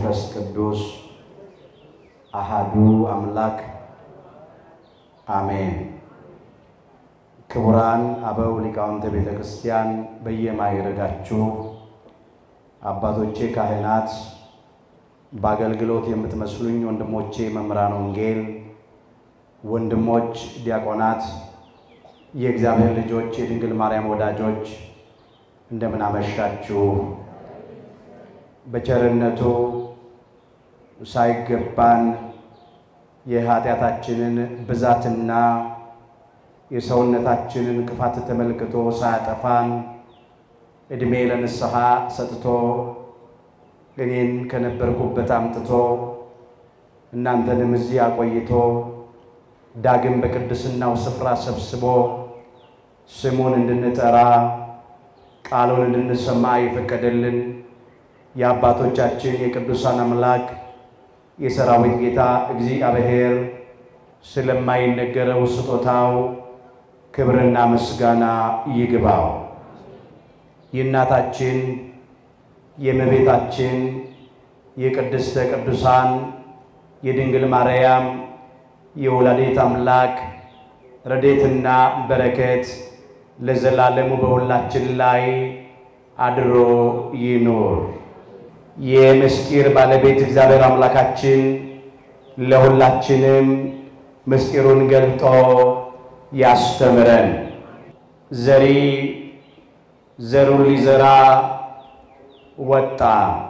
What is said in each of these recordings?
መንፈስ ቅዱስ አሃዱ አምላክ አሜን። ክቡራን አበው ሊቃውንተ ቤተ ክርስቲያን በየማይረጋችሁ አባቶቼ ካህናት፣ በአገልግሎት የምትመስሉኝ ወንድሞቼ መምህራን ወንጌል፣ ወንድሞች ዲያቆናት፣ የእግዚአብሔር ልጆች፣ የድንግል ማርያም ወዳጆች እንደምን አመሻችሁ። በቸርነቱ ሳይገባን የኃጢአታችንን ብዛትና የሰውነታችንን ክፋት ተመልክቶ ሳያጠፋን ዕድሜ ለንስሐ ሰጥቶ እኔን ከነበርኩበት አምጥቶ እናንተንም እዚህ አቆይቶ ዳግም በቅድስናው ስፍራ ሰብስቦ ስሙን እንድንጠራ ቃሉን እንድንሰማ የፈቀደልን የአባቶቻችን የቅዱሳን አምላክ የሰራዊት ጌታ እግዚአብሔር ስለማይነገረው ስጦታው ክብርና ምስጋና ይግባው። የእናታችን የእመቤታችን የቅድስተ ቅዱሳን የድንግል ማርያም የወላዲት አምላክ ረድኤትና በረከት ለዘላለሙ በሁላችን ላይ አድሮ ይኑር። የምስጢር ባለቤት እግዚአብሔር አምላካችን ለሁላችንም ምስጢሩን ገልጦ ያስተምረን። ዘሪ ዘሩን ሊዘራ ወጣ።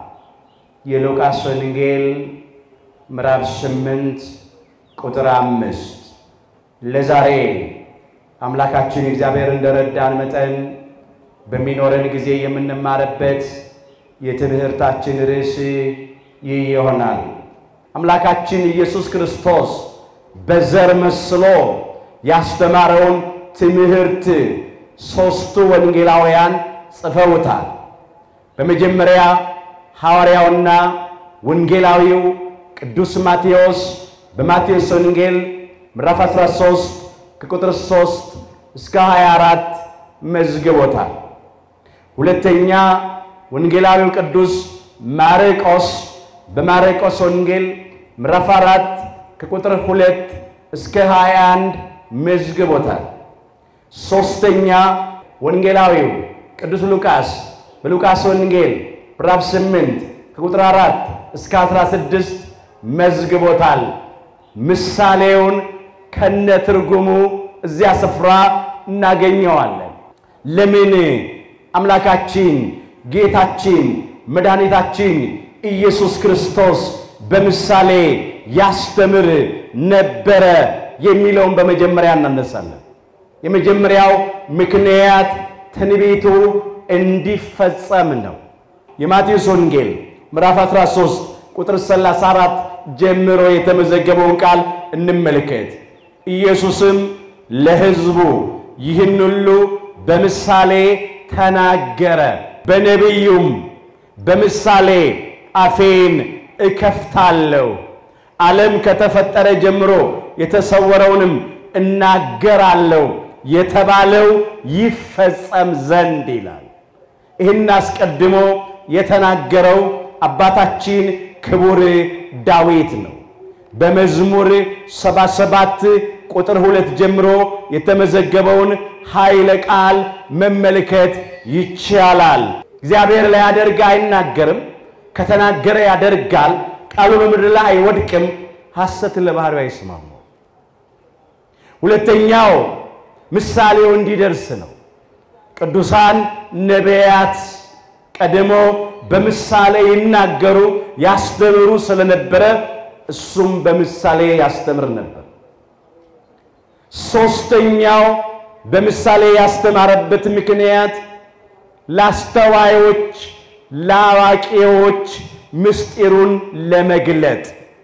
የሉቃስ ወንጌል ምዕራፍ ስምንት ቁጥር አምስት ለዛሬ አምላካችን እግዚአብሔር እንደረዳን መጠን በሚኖረን ጊዜ የምንማርበት የትምህርታችን ርዕስ ይህ ይሆናል። አምላካችን ኢየሱስ ክርስቶስ በዘር መስሎ ያስተማረውን ትምህርት ሦስቱ ወንጌላውያን ጽፈውታል። በመጀመሪያ ሐዋርያውና ወንጌላዊው ቅዱስ ማቴዎስ በማቴዎስ ወንጌል ምዕራፍ 13 ከቁጥር 3 እስከ 24 መዝግቦታል። ሁለተኛ ወንጌላዊው ቅዱስ ማርቆስ በማርቆስ ወንጌል ምዕራፍ 4 ከቁጥር 2 እስከ 21 መዝግቦታል። ሦስተኛ ወንጌላዊው ቅዱስ ሉቃስ በሉቃስ ወንጌል ምዕራፍ 8 ከቁጥር 4 እስከ 16 መዝግቦታል። ምሳሌውን ከነ ትርጉሙ እዚያ ስፍራ እናገኘዋለን። ለምን አምላካችን ጌታችን መድኃኒታችን ኢየሱስ ክርስቶስ በምሳሌ ያስተምር ነበረ የሚለውን በመጀመሪያ እናነሳለን። የመጀመሪያው ምክንያት ትንቢቱ እንዲፈጸም ነው። የማቴዎስ ወንጌል ምዕራፍ 13 ቁጥር 34 ጀምሮ የተመዘገበውን ቃል እንመልከት። ኢየሱስም ለሕዝቡ ይህን ሁሉ በምሳሌ ተናገረ። በነቢዩም በምሳሌ አፌን እከፍታለሁ፣ ዓለም ከተፈጠረ ጀምሮ የተሰወረውንም እናገራለሁ የተባለው ይፈጸም ዘንድ ይላል። ይህን አስቀድሞ የተናገረው አባታችን ክቡር ዳዊት ነው። በመዝሙር 77 ቁጥር ሁለት ጀምሮ የተመዘገበውን ኃይለ ቃል መመልከት ይቻላል። እግዚአብሔር ላያደርግ አይናገርም፣ ከተናገረ ያደርጋል። ቃሉ በምድር ላይ አይወድቅም፣ ሐሰትን ለባህሪው አይስማሙ። ሁለተኛው ምሳሌው እንዲደርስ ነው። ቅዱሳን ነቢያት ቀድሞ በምሳሌ ይናገሩ ያስተምሩ ስለነበረ እሱም በምሳሌ ያስተምር ነበር። ሦስተኛው በምሳሌ ያስተማረበት ምክንያት ለአስተዋዮች፣ ለአዋቂዎች ምስጢሩን ለመግለጥ፣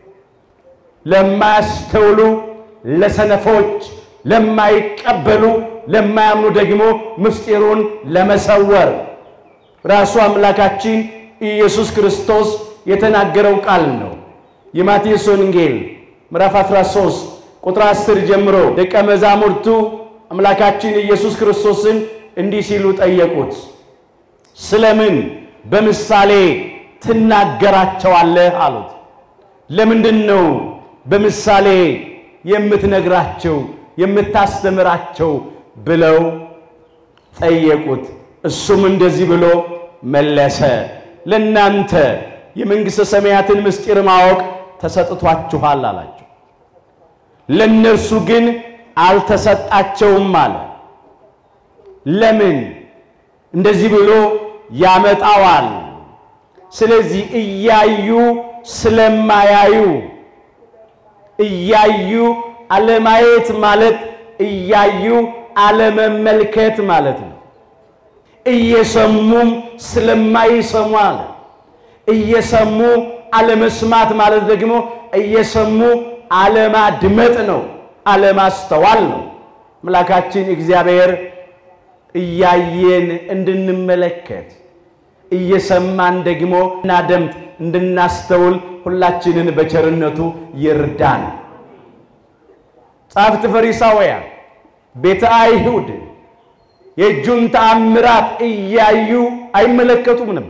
ለማያስተውሉ፣ ለሰነፎች፣ ለማይቀበሉ፣ ለማያምኑ ደግሞ ምስጢሩን ለመሰወር ራሱ አምላካችን ኢየሱስ ክርስቶስ የተናገረው ቃል ነው። የማቴዎስ ወንጌል ምዕራፍ 13 ቁጥር 10 ጀምሮ ደቀ መዛሙርቱ አምላካችን ኢየሱስ ክርስቶስን እንዲህ ሲሉ ጠየቁት፣ ስለምን በምሳሌ ትናገራቸዋለህ አሉት። ለምንድን ነው በምሳሌ የምትነግራቸው የምታስተምራቸው ብለው ጠየቁት። እሱም እንደዚህ ብሎ መለሰ፣ ለእናንተ የመንግሥተ ሰማያትን ምስጢር ማወቅ ተሰጥቷችኋል አላቸው። ለእነርሱ ግን አልተሰጣቸውም አለ። ለምን? እንደዚህ ብሎ ያመጣዋል። ስለዚህ እያዩ ስለማያዩ እያዩ አለማየት ማለት እያዩ አለመመልከት ማለት ነው። እየሰሙም ስለማይሰሙ አለ። እየሰሙ አለመስማት ማለት ደግሞ እየሰሙ አለማድመጥ ነው፣ አለማስተዋል ነው። አምላካችን እግዚአብሔር እያየን እንድንመለከት እየሰማን ደግሞ እናደምጥ እንድናስተውል ሁላችንን በቸርነቱ ይርዳን። ጻፍት ፈሪሳውያን ቤተ አይሁድ የእጁን ተአምራት እያዩ አይመለከቱም ነበር።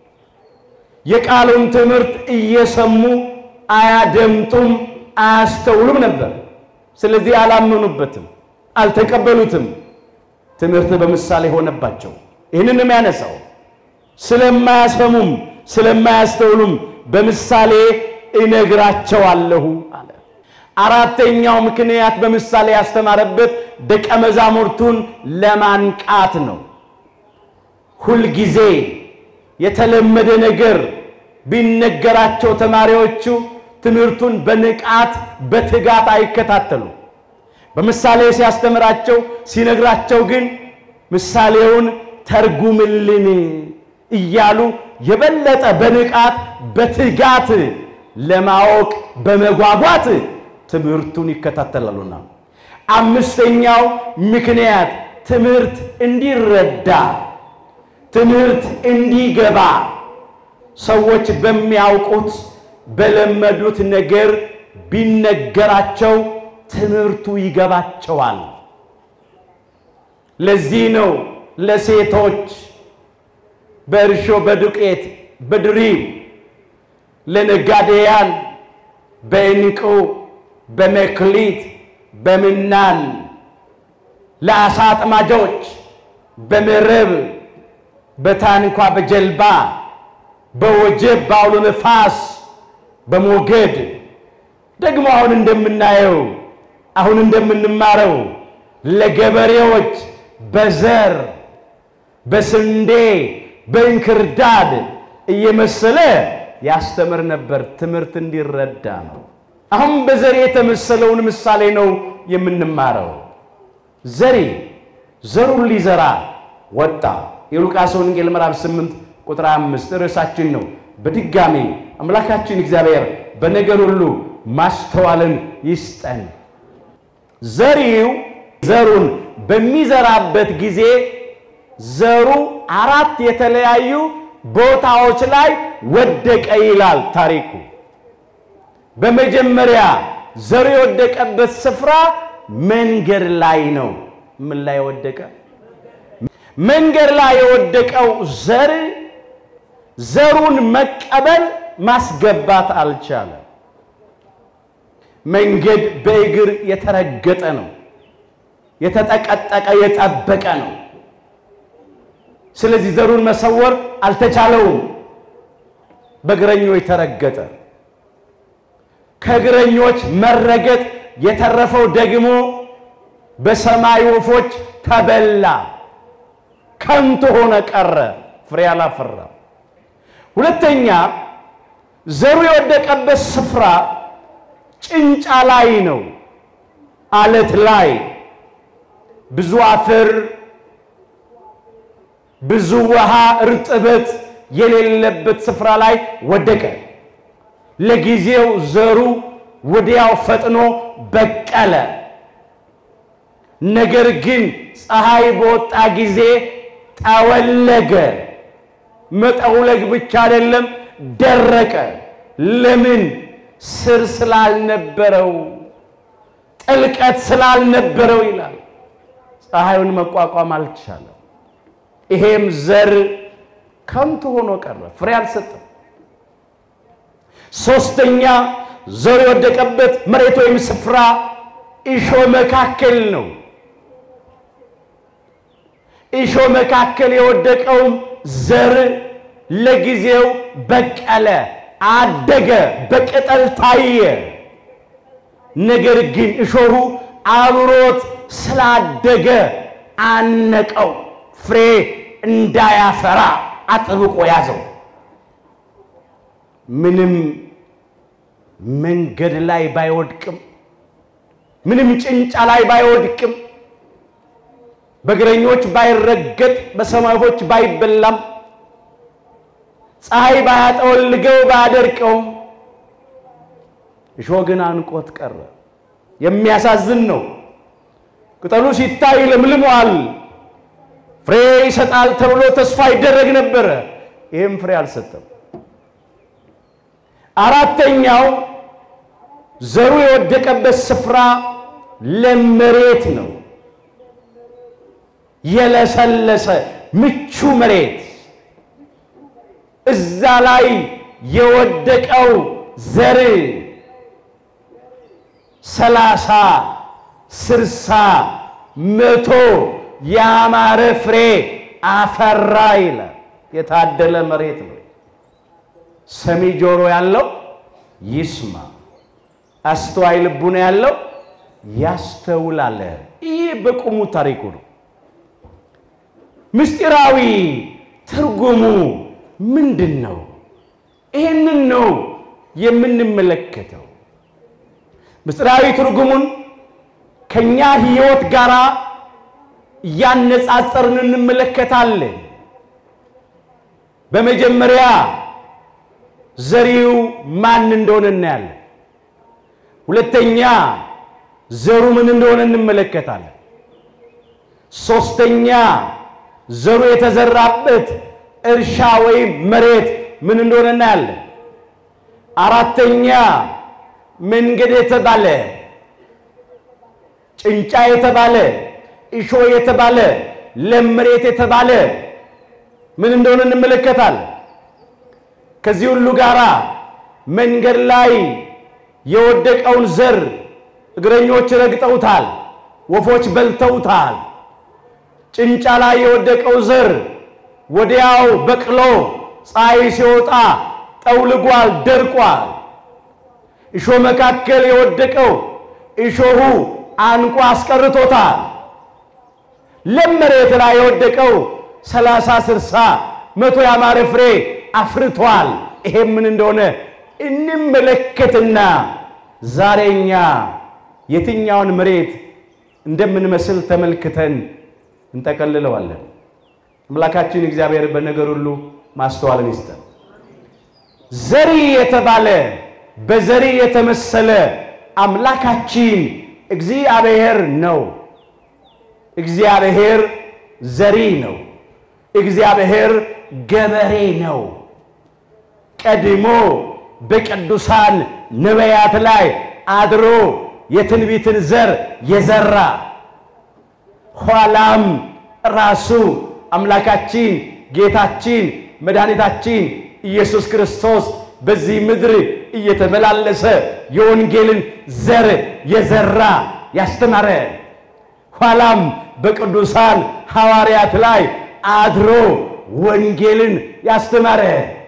የቃሉን ትምህርት እየሰሙ አያደምጡም፣ አያስተውሉም ነበር። ስለዚህ አላመኑበትም፣ አልተቀበሉትም። ትምህርት በምሳሌ ሆነባቸው። ይህንን ነው የሚያነሳው። ስለማያሰሙም ስለማያስተውሉም በምሳሌ እነግራቸዋለሁ አለ። አራተኛው ምክንያት በምሳሌ ያስተማረበት ደቀ መዛሙርቱን ለማንቃት ነው። ሁልጊዜ የተለመደ ነገር ቢነገራቸው ተማሪዎቹ ትምህርቱን በንቃት በትጋት አይከታተሉ። በምሳሌ ሲያስተምራቸው ሲነግራቸው ግን ምሳሌውን ተርጉምልን እያሉ የበለጠ በንቃት በትጋት ለማወቅ በመጓጓት ትምህርቱን ይከታተላሉና። አምስተኛው ምክንያት ትምህርት እንዲረዳ ትምህርት እንዲገባ ሰዎች በሚያውቁት በለመዱት ነገር ቢነገራቸው ትምህርቱ ይገባቸዋል። ለዚህ ነው ለሴቶች በእርሾ በዱቄት በድሪብ ለነጋዴያን በዕንቁ በመክሊት በምናን ለአሳ አጥማጆች በመረብ በታንኳ በጀልባ በወጀብ በአውሎ ነፋስ በሞገድ ደግሞ አሁን እንደምናየው አሁን እንደምንማረው ለገበሬዎች በዘር በስንዴ በእንክርዳድ እየመሰለ ያስተምር ነበር። ትምህርት እንዲረዳ ነው። አሁን በዘሬ የተመሰለውን ምሳሌ ነው የምንማረው። ዘሬ ዘሩን ሊዘራ ወጣ። የሉቃስ ወንጌል ምዕራፍ 8 ቁጥር 5 ርዕሳችን ነው። በድጋሚ አምላካችን እግዚአብሔር በነገር ሁሉ ማስተዋልን ይስጠን። ዘሪው ዘሩን በሚዘራበት ጊዜ ዘሩ አራት የተለያዩ ቦታዎች ላይ ወደቀ ይላል ታሪኩ። በመጀመሪያ ዘሩ የወደቀበት ስፍራ መንገድ ላይ ነው። ምን ላይ ወደቀ? መንገድ ላይ የወደቀው ዘር ዘሩን መቀበል ማስገባት አልቻለም። መንገድ በእግር የተረገጠ ነው፣ የተጠቀጠቀ የጠበቀ ነው። ስለዚህ ዘሩን መሰወር አልተቻለውም። በእግረኞች ተረገጠ። ከእግረኞች መረገጥ የተረፈው ደግሞ በሰማይ ወፎች ተበላ፣ ከንቱ ሆነ ቀረ፣ ፍሬ አላፈራም። ሁለተኛ ዘሩ የወደቀበት ስፍራ ጭንጫ ላይ ነው፣ አለት ላይ ብዙ አፈር ብዙ ውሃ እርጥበት የሌለበት ስፍራ ላይ ወደቀ። ለጊዜው ዘሩ ወዲያው ፈጥኖ በቀለ። ነገር ግን ፀሐይ በወጣ ጊዜ ጠወለገ። መጠውለግ ብቻ አይደለም፣ ደረቀ። ለምን? ስር ስላልነበረው፣ ጥልቀት ስላልነበረው ይላል። ፀሐዩን መቋቋም አልቻለም። ይሄም ዘር ከንቱ ሆኖ ቀረ፣ ፍሬ አልሰጠም። ሶስተኛ ዘሩ የወደቀበት መሬት ወይም ስፍራ እሾህ መካከል ነው። እሾህ መካከል የወደቀውም ዘር ለጊዜው በቀለ፣ አደገ፣ በቅጠል ታየ። ነገር ግን እሾሁ አብሮት ስላደገ አነቀው፣ ፍሬ እንዳያፈራ አጥብቆ ያዘው። ምንም መንገድ ላይ ባይወድቅም፣ ምንም ጭንጫ ላይ ባይወድቅም፣ በእግረኞች ባይረገጥ፣ በሰማይ ወፎች ባይበላም፣ ፀሐይ ባያጠወልገው ባያደርቀውም እሾህ ግን አንቆት ቀረ። የሚያሳዝን ነው። ቅጠሉ ሲታይ ለምልሟል፣ ፍሬ ይሰጣል ተብሎ ተስፋ ይደረግ ነበረ። ይህም ፍሬ አልሰጠም። አራተኛው ዘሩ የወደቀበት ስፍራ ለም መሬት ነው። የለሰለሰ ምቹ መሬት እዛ ላይ የወደቀው ዘር ሰላሳ ስልሳ መቶ ያማረ ፍሬ አፈራ ይላል። የታደለ መሬት ነው። ሰሚ ጆሮ ያለው ይስማ፣ አስተዋይ ልቡ ነው ያለው ያስተውላል። ይህ በቁሙ ታሪኩ ነው። ምስጢራዊ ትርጉሙ ምንድን ነው? ይህንን ነው የምንመለከተው። ምስጢራዊ ትርጉሙን ከኛ ሕይወት ጋር እያነጻጸርን እንመለከታለን። በመጀመሪያ ዘሪው ማን እንደሆነ እናያለን። ሁለተኛ ዘሩ ምን እንደሆነ እንመለከታለን። ሶስተኛ ዘሩ የተዘራበት እርሻ ወይም መሬት ምን እንደሆነ እናያለን። አራተኛ መንገድ የተባለ ጭንጫ የተባለ እሾ የተባለ ለም መሬት የተባለ ምን እንደሆነ እንመለከታለን። ከዚህ ሁሉ ጋራ መንገድ ላይ የወደቀውን ዘር እግረኞች ረግጠውታል፣ ወፎች በልተውታል። ጭንጫ ላይ የወደቀው ዘር ወዲያው በቅሎ ፀሐይ ሲወጣ ጠውልጓል፣ ደርቋል። እሾህ መካከል የወደቀው እሾሁ አንቆ አስቀርቶታል። ለም መሬት ላይ የወደቀው ሰላሳ ስልሳ መቶ ያማረ ፍሬ አፍርቷል። ይሄ ምን እንደሆነ እንመለከትና ዛሬ እኛ የትኛውን መሬት እንደምንመስል ተመልክተን እንጠቀልለዋለን። አምላካችን እግዚአብሔር በነገር ሁሉ ማስተዋልን ይስጠን። ዘሪ የተባለ በዘሪ የተመሰለ አምላካችን እግዚአብሔር ነው። እግዚአብሔር ዘሪ ነው። እግዚአብሔር ገበሬ ነው። ቀድሞ በቅዱሳን ነቢያት ላይ አድሮ የትንቢትን ዘር የዘራ ኋላም ራሱ አምላካችን ጌታችን መድኃኒታችን ኢየሱስ ክርስቶስ በዚህ ምድር እየተመላለሰ የወንጌልን ዘር የዘራ ያስተማረ ኋላም በቅዱሳን ሐዋርያት ላይ አድሮ ወንጌልን ያስተማረ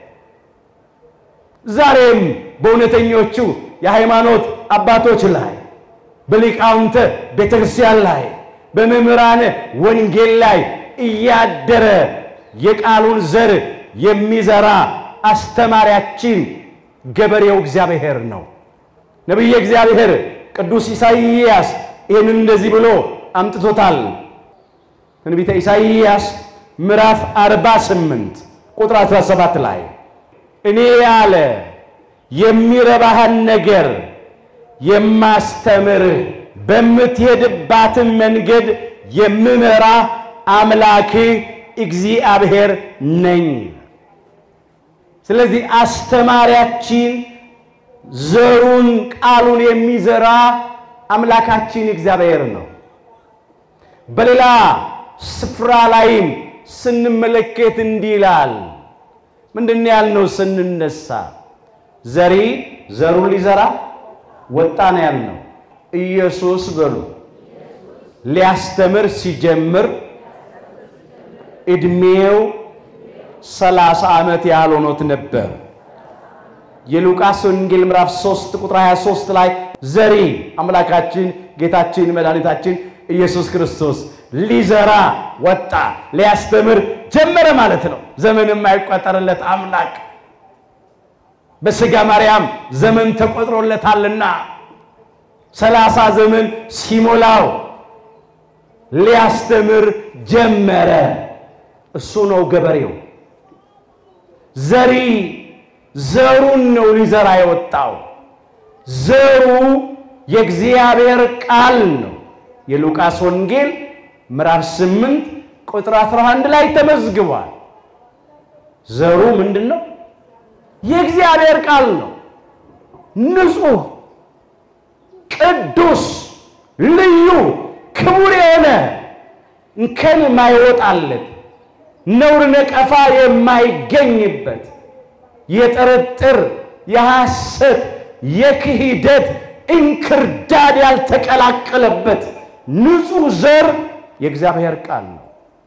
ዛሬም በእውነተኞቹ የሃይማኖት አባቶች ላይ በሊቃውንተ ቤተ ክርስቲያን ላይ በመምህራን ወንጌል ላይ እያደረ የቃሉን ዘር የሚዘራ አስተማሪያችን ገበሬው እግዚአብሔር ነው። ነቢየ እግዚአብሔር ቅዱስ ኢሳይያስ ይህንን እንደዚህ ብሎ አምጥቶታል። ትንቢተ ኢሳይያስ ምዕራፍ 48 ቁጥር 17 ላይ እኔ ያለ የሚረባህን ነገር የማስተምርህ በምትሄድባትን መንገድ የምመራ አምላክህ እግዚአብሔር ነኝ። ስለዚህ አስተማሪያችን ዘሩን ቃሉን የሚዘራ አምላካችን እግዚአብሔር ነው። በሌላ ስፍራ ላይም ስንመለከት እንዲህ ይላል። ምንድን ያልነው ስንነሳ ዘሪ ዘሩን ሊዘራ ወጣ ነው ያልነው። ኢየሱስ በሉ ሊያስተምር ሲጀምር ዕድሜው ሰላሳ ዓመት ያህል ሆኖት ነበር። የሉቃስ ወንጌል ምዕራፍ 3 ቁጥር 23 ላይ ዘሪ አምላካችን ጌታችን መድኃኒታችን ኢየሱስ ክርስቶስ ሊዘራ ወጣ፣ ሊያስተምር ጀመረ ማለት ነው። ዘመን የማይቆጠርለት አምላክ በሥጋ ማርያም ዘመን ተቆጥሮለታልና ሰላሳ ዘመን ሲሞላው ሊያስተምር ጀመረ። እሱ ነው ገበሬው። ዘሪ ዘሩን ነው ሊዘራ የወጣው። ዘሩ የእግዚአብሔር ቃል ነው። የሉቃስ ወንጌል ምዕራፍ 8 ቁጥር 11 ላይ ተመዝግቧል። ዘሩ ምንድን ነው? የእግዚአብሔር ቃል ነው። ንጹሕ፣ ቅዱስ፣ ልዩ፣ ክቡር የሆነ እንከን የማይወጣለት ነውር ነቀፋ የማይገኝበት የጥርጥር የሐሰት የክህደት እንክርዳድ ያልተቀላቀለበት ንጹሕ ዘር የእግዚአብሔር ቃል ነው።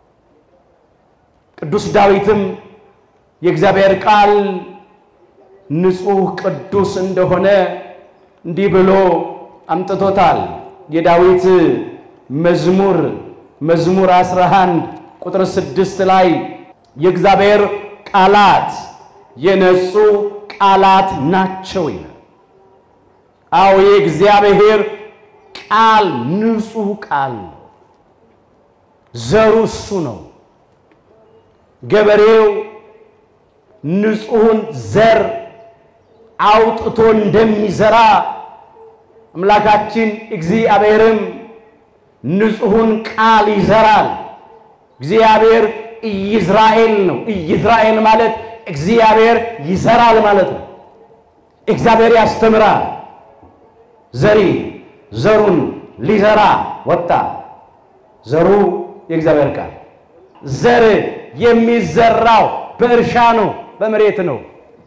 ቅዱስ ዳዊትም የእግዚአብሔር ቃል ንጹሕ ቅዱስ እንደሆነ እንዲህ ብሎ አምጥቶታል። የዳዊት መዝሙር መዝሙር 11 ቁጥር ስድስት ላይ የእግዚአብሔር ቃላት የነጹ ቃላት ናቸው ይላል። አዎ የእግዚአብሔር ቃል ንጹሕ ቃል ነው። ዘሩ እሱ ነው። ገበሬው ንጹሕን ዘር አውጥቶ እንደሚዘራ አምላካችን እግዚአብሔርም ንጹሕን ቃል ይዘራል። እግዚአብሔር ኢይዝራኤል ነው። ኢይዝራኤል ማለት እግዚአብሔር ይዘራል ማለት ነው። እግዚአብሔር ያስተምራል። ዘሪ ዘሩን ሊዘራ ወጣ። ዘሩ የእግዚአብሔር ቃል። ዘር የሚዘራው በእርሻ ነው፣ በመሬት ነው።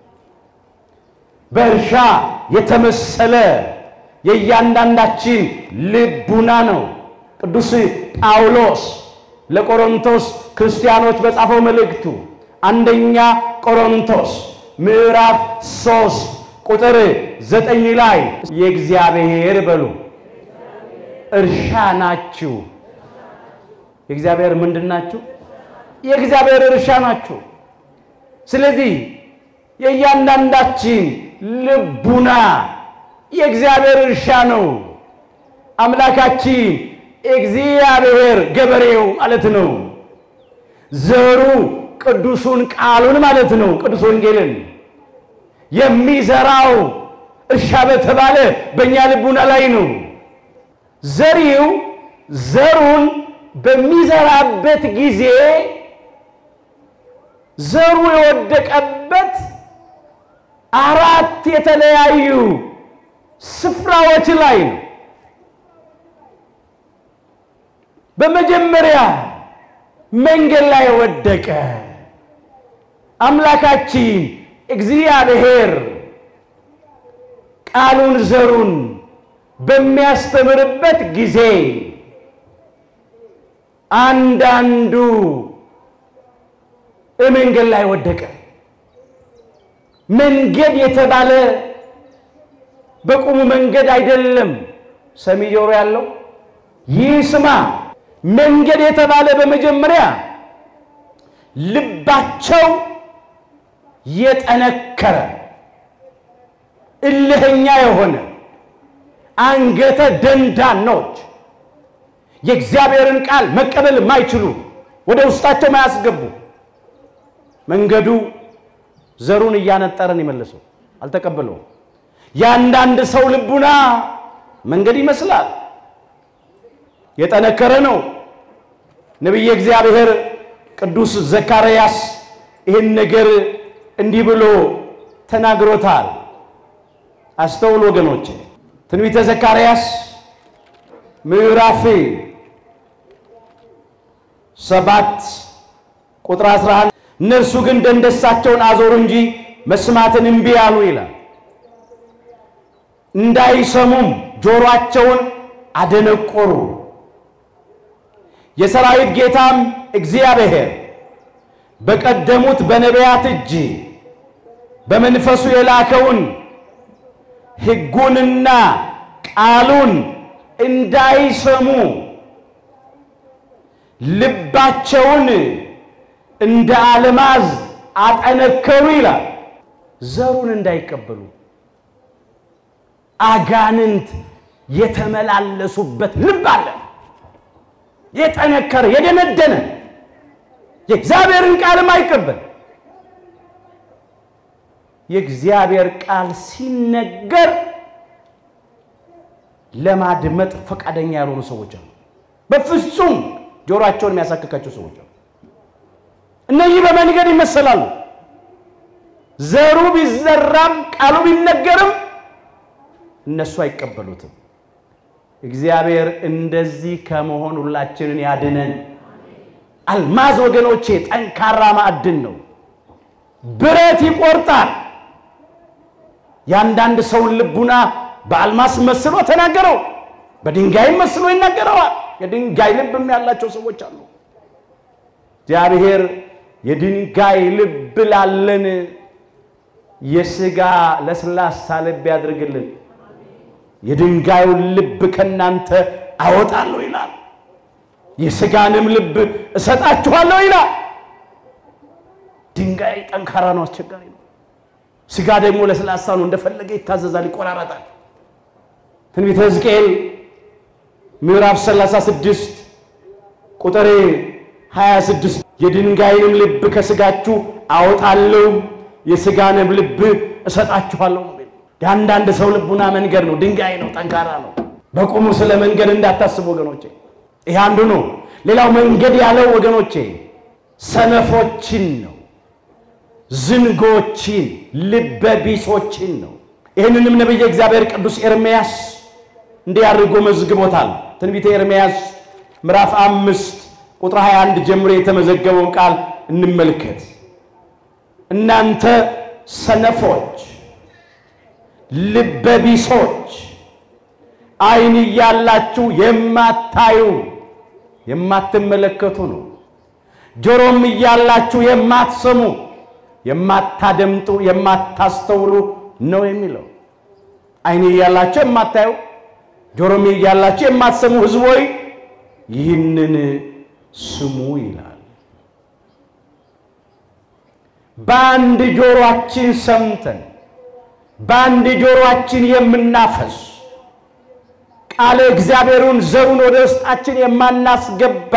በእርሻ የተመሰለ የእያንዳንዳችን ልቡና ነው። ቅዱስ ጳውሎስ ለቆሮንቶስ ክርስቲያኖች በጻፈው መልእክቱ አንደኛ ቆሮንቶስ ምዕራፍ ሶስት ቁጥር ዘጠኝ ላይ የእግዚአብሔር በሉ እርሻ ናችሁ። የእግዚአብሔር ምንድን ናችሁ? የእግዚአብሔር እርሻ ናችሁ። ስለዚህ የእያንዳንዳችን ልቡና የእግዚአብሔር እርሻ ነው። አምላካችን እግዚአብሔር ገበሬው ማለት ነው። ዘሩ ቅዱሱን ቃሉን ማለት ነው። ቅዱስ ወንጌልን የሚዘራው እርሻ በተባለ በእኛ ልቡና ላይ ነው። ዘሪው ዘሩን በሚዘራበት ጊዜ ዘሩ የወደቀበት አራት የተለያዩ ስፍራዎች ላይ ነው። በመጀመሪያ መንገድ ላይ ወደቀ። አምላካችን እግዚአብሔር ቃሉን ዘሩን በሚያስተምርበት ጊዜ አንዳንዱ መንገድ ላይ ወደቀ። መንገድ የተባለ በቁሙ መንገድ አይደለም። ሰሚ ጆሮ ያለው ይህ ስማ። መንገድ የተባለ በመጀመሪያ ልባቸው የጠነከረ እልህኛ የሆነ አንገተ ደንዳኖች የእግዚአብሔርን ቃል መቀበል የማይችሉ ወደ ውስጣቸው ማያስገቡ መንገዱ ዘሩን እያነጠረን የመለሰው አልተቀበለውም። የአንዳንድ ሰው ልቡና መንገድ ይመስላል፣ የጠነከረ ነው። ነቢየ እግዚአብሔር ቅዱስ ዘካርያስ ይህን ነገር እንዲህ ብሎ ተናግሮታል። አስተውል ወገኖች፣ ትንቢተ ዘካርያስ ምዕራፍ ሰባት ቁጥር 11 እነርሱ ግን ደንደሳቸውን አዞሩ እንጂ መስማትን እምቢ አሉ ይላል። እንዳይሰሙም ጆሮአቸውን አደነቆሩ። የሰራዊት ጌታም እግዚአብሔር በቀደሙት በነቢያት እጅ በመንፈሱ የላከውን ሕጉንና ቃሉን እንዳይሰሙ ልባቸውን እንደ አልማዝ አጠነከሩ ይላል። ዘሩን እንዳይቀበሉ አጋንንት የተመላለሱበት ልብ አለ። የጠነከረ የደነደነ የእግዚአብሔርን ቃልም አይቀበል። የእግዚአብሔር ቃል ሲነገር ለማድመጥ ፈቃደኛ ያልሆኑ ሰዎች አሉ። በፍጹም ጆሮአቸውን የሚያሳክካቸው ሰዎች አሉ። እነዚህ በመንገድ ይመሰላሉ። ዘሩ ቢዘራም ቃሉ ቢነገርም እነሱ አይቀበሉትም። እግዚአብሔር እንደዚህ ከመሆን ሁላችንን ያድነን። አልማዝ ወገኖቼ ጠንካራ ማዕድን ነው። ብረት ይቆርጣል። የአንዳንድ ሰውን ልቡና በአልማስ መስሎ ተናገረው፣ በድንጋይም መስሎ ይናገረዋል። የድንጋይ ልብም ያላቸው ሰዎች አሉ። እግዚአብሔር የድንጋይ ልብ ላለን የሥጋ ለስላሳ ልብ ያድርግልን። የድንጋዩን ልብ ከእናንተ አወጣለሁ ይላል። የሥጋንም ልብ እሰጣችኋለሁ ይላል። ድንጋይ ጠንካራ ነው፣ አስቸጋሪ ነው። ሥጋ ደግሞ ለስላሳ ነው፣ እንደፈለገ ይታዘዛል፣ ይቆራረጣል። ትንቢተ ሕዝቅኤል ምዕራፍ 36 ቁጥር 26 የድንጋይንም ልብ ከሥጋችሁ አወጣለሁ የሥጋንም ልብ እሰጣችኋለሁ ነው። የአንዳንድ ሰው ልቡና መንገድ ነው፣ ድንጋይ ነው፣ ጠንካራ ነው። በቁሙ ስለ መንገድ እንዳታስቡ ወገኖቼ። ይህ አንዱ ነው። ሌላው መንገድ ያለው ወገኖቼ ሰነፎችን ነው፣ ዝንጎችን፣ ልበቢሶችን ነው። ይህንንም ነቢየ እግዚአብሔር ቅዱስ ኤርምያስ እንዲህ አድርጎ መዝግቦታል። ትንቢተ ኤርምያስ ምዕራፍ አምስት ቁጥር 21 ጀምሮ የተመዘገበውን ቃል እንመልከት። እናንተ ሰነፎች ልበቢሶች ዓይን እያላችሁ የማታዩ የማትመለከቱ ነው። ጆሮም እያላችሁ የማትሰሙ የማታደምጡ የማታስተውሉ ነው የሚለው። ዓይን እያላችሁ የማታዩ ጆሮም እያላችሁ የማትሰሙ ሕዝብ ሆይ ይህንን ስሙ ይላል። በአንድ ጆሮአችን ሰምተን በአንድ ጆሮአችን የምናፈስ ቃለ እግዚአብሔሩን ዘሩን ወደ ውስጣችን የማናስገባ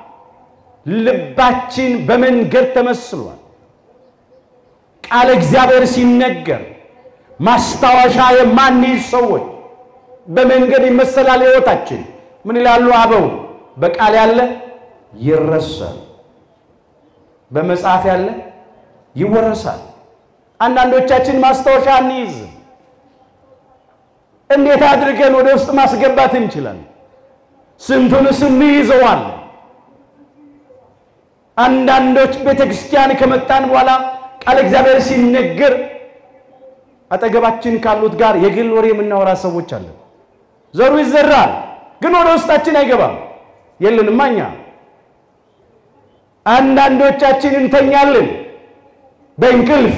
ልባችን በመንገድ ተመስሏል። ቃለ እግዚአብሔር ሲነገር ማስታወሻ የማንይዝ ሰዎች በመንገድ ይመሰላል ሕይወታችን። ምን ይላሉ አበው? በቃል ያለ ይረሳል፣ በመጽሐፍ ያለ ይወረሳል። አንዳንዶቻችን ማስታወሻ አንይዝም። እንዴት አድርገን ወደ ውስጥ ማስገባት እንችላለን? ስንቱንስ እንይዘዋለን? አንዳንዶች ቤተ ክርስቲያን ከመጣን በኋላ ቃል እግዚአብሔር ሲነገር አጠገባችን ካሉት ጋር የግል ወሬ የምናወራ ሰዎች አለን። ዘሩ ይዘራል፣ ግን ወደ ውስጣችን አይገባም። የለንማ እኛ። አንዳንዶቻችን እንተኛለን በእንቅልፍ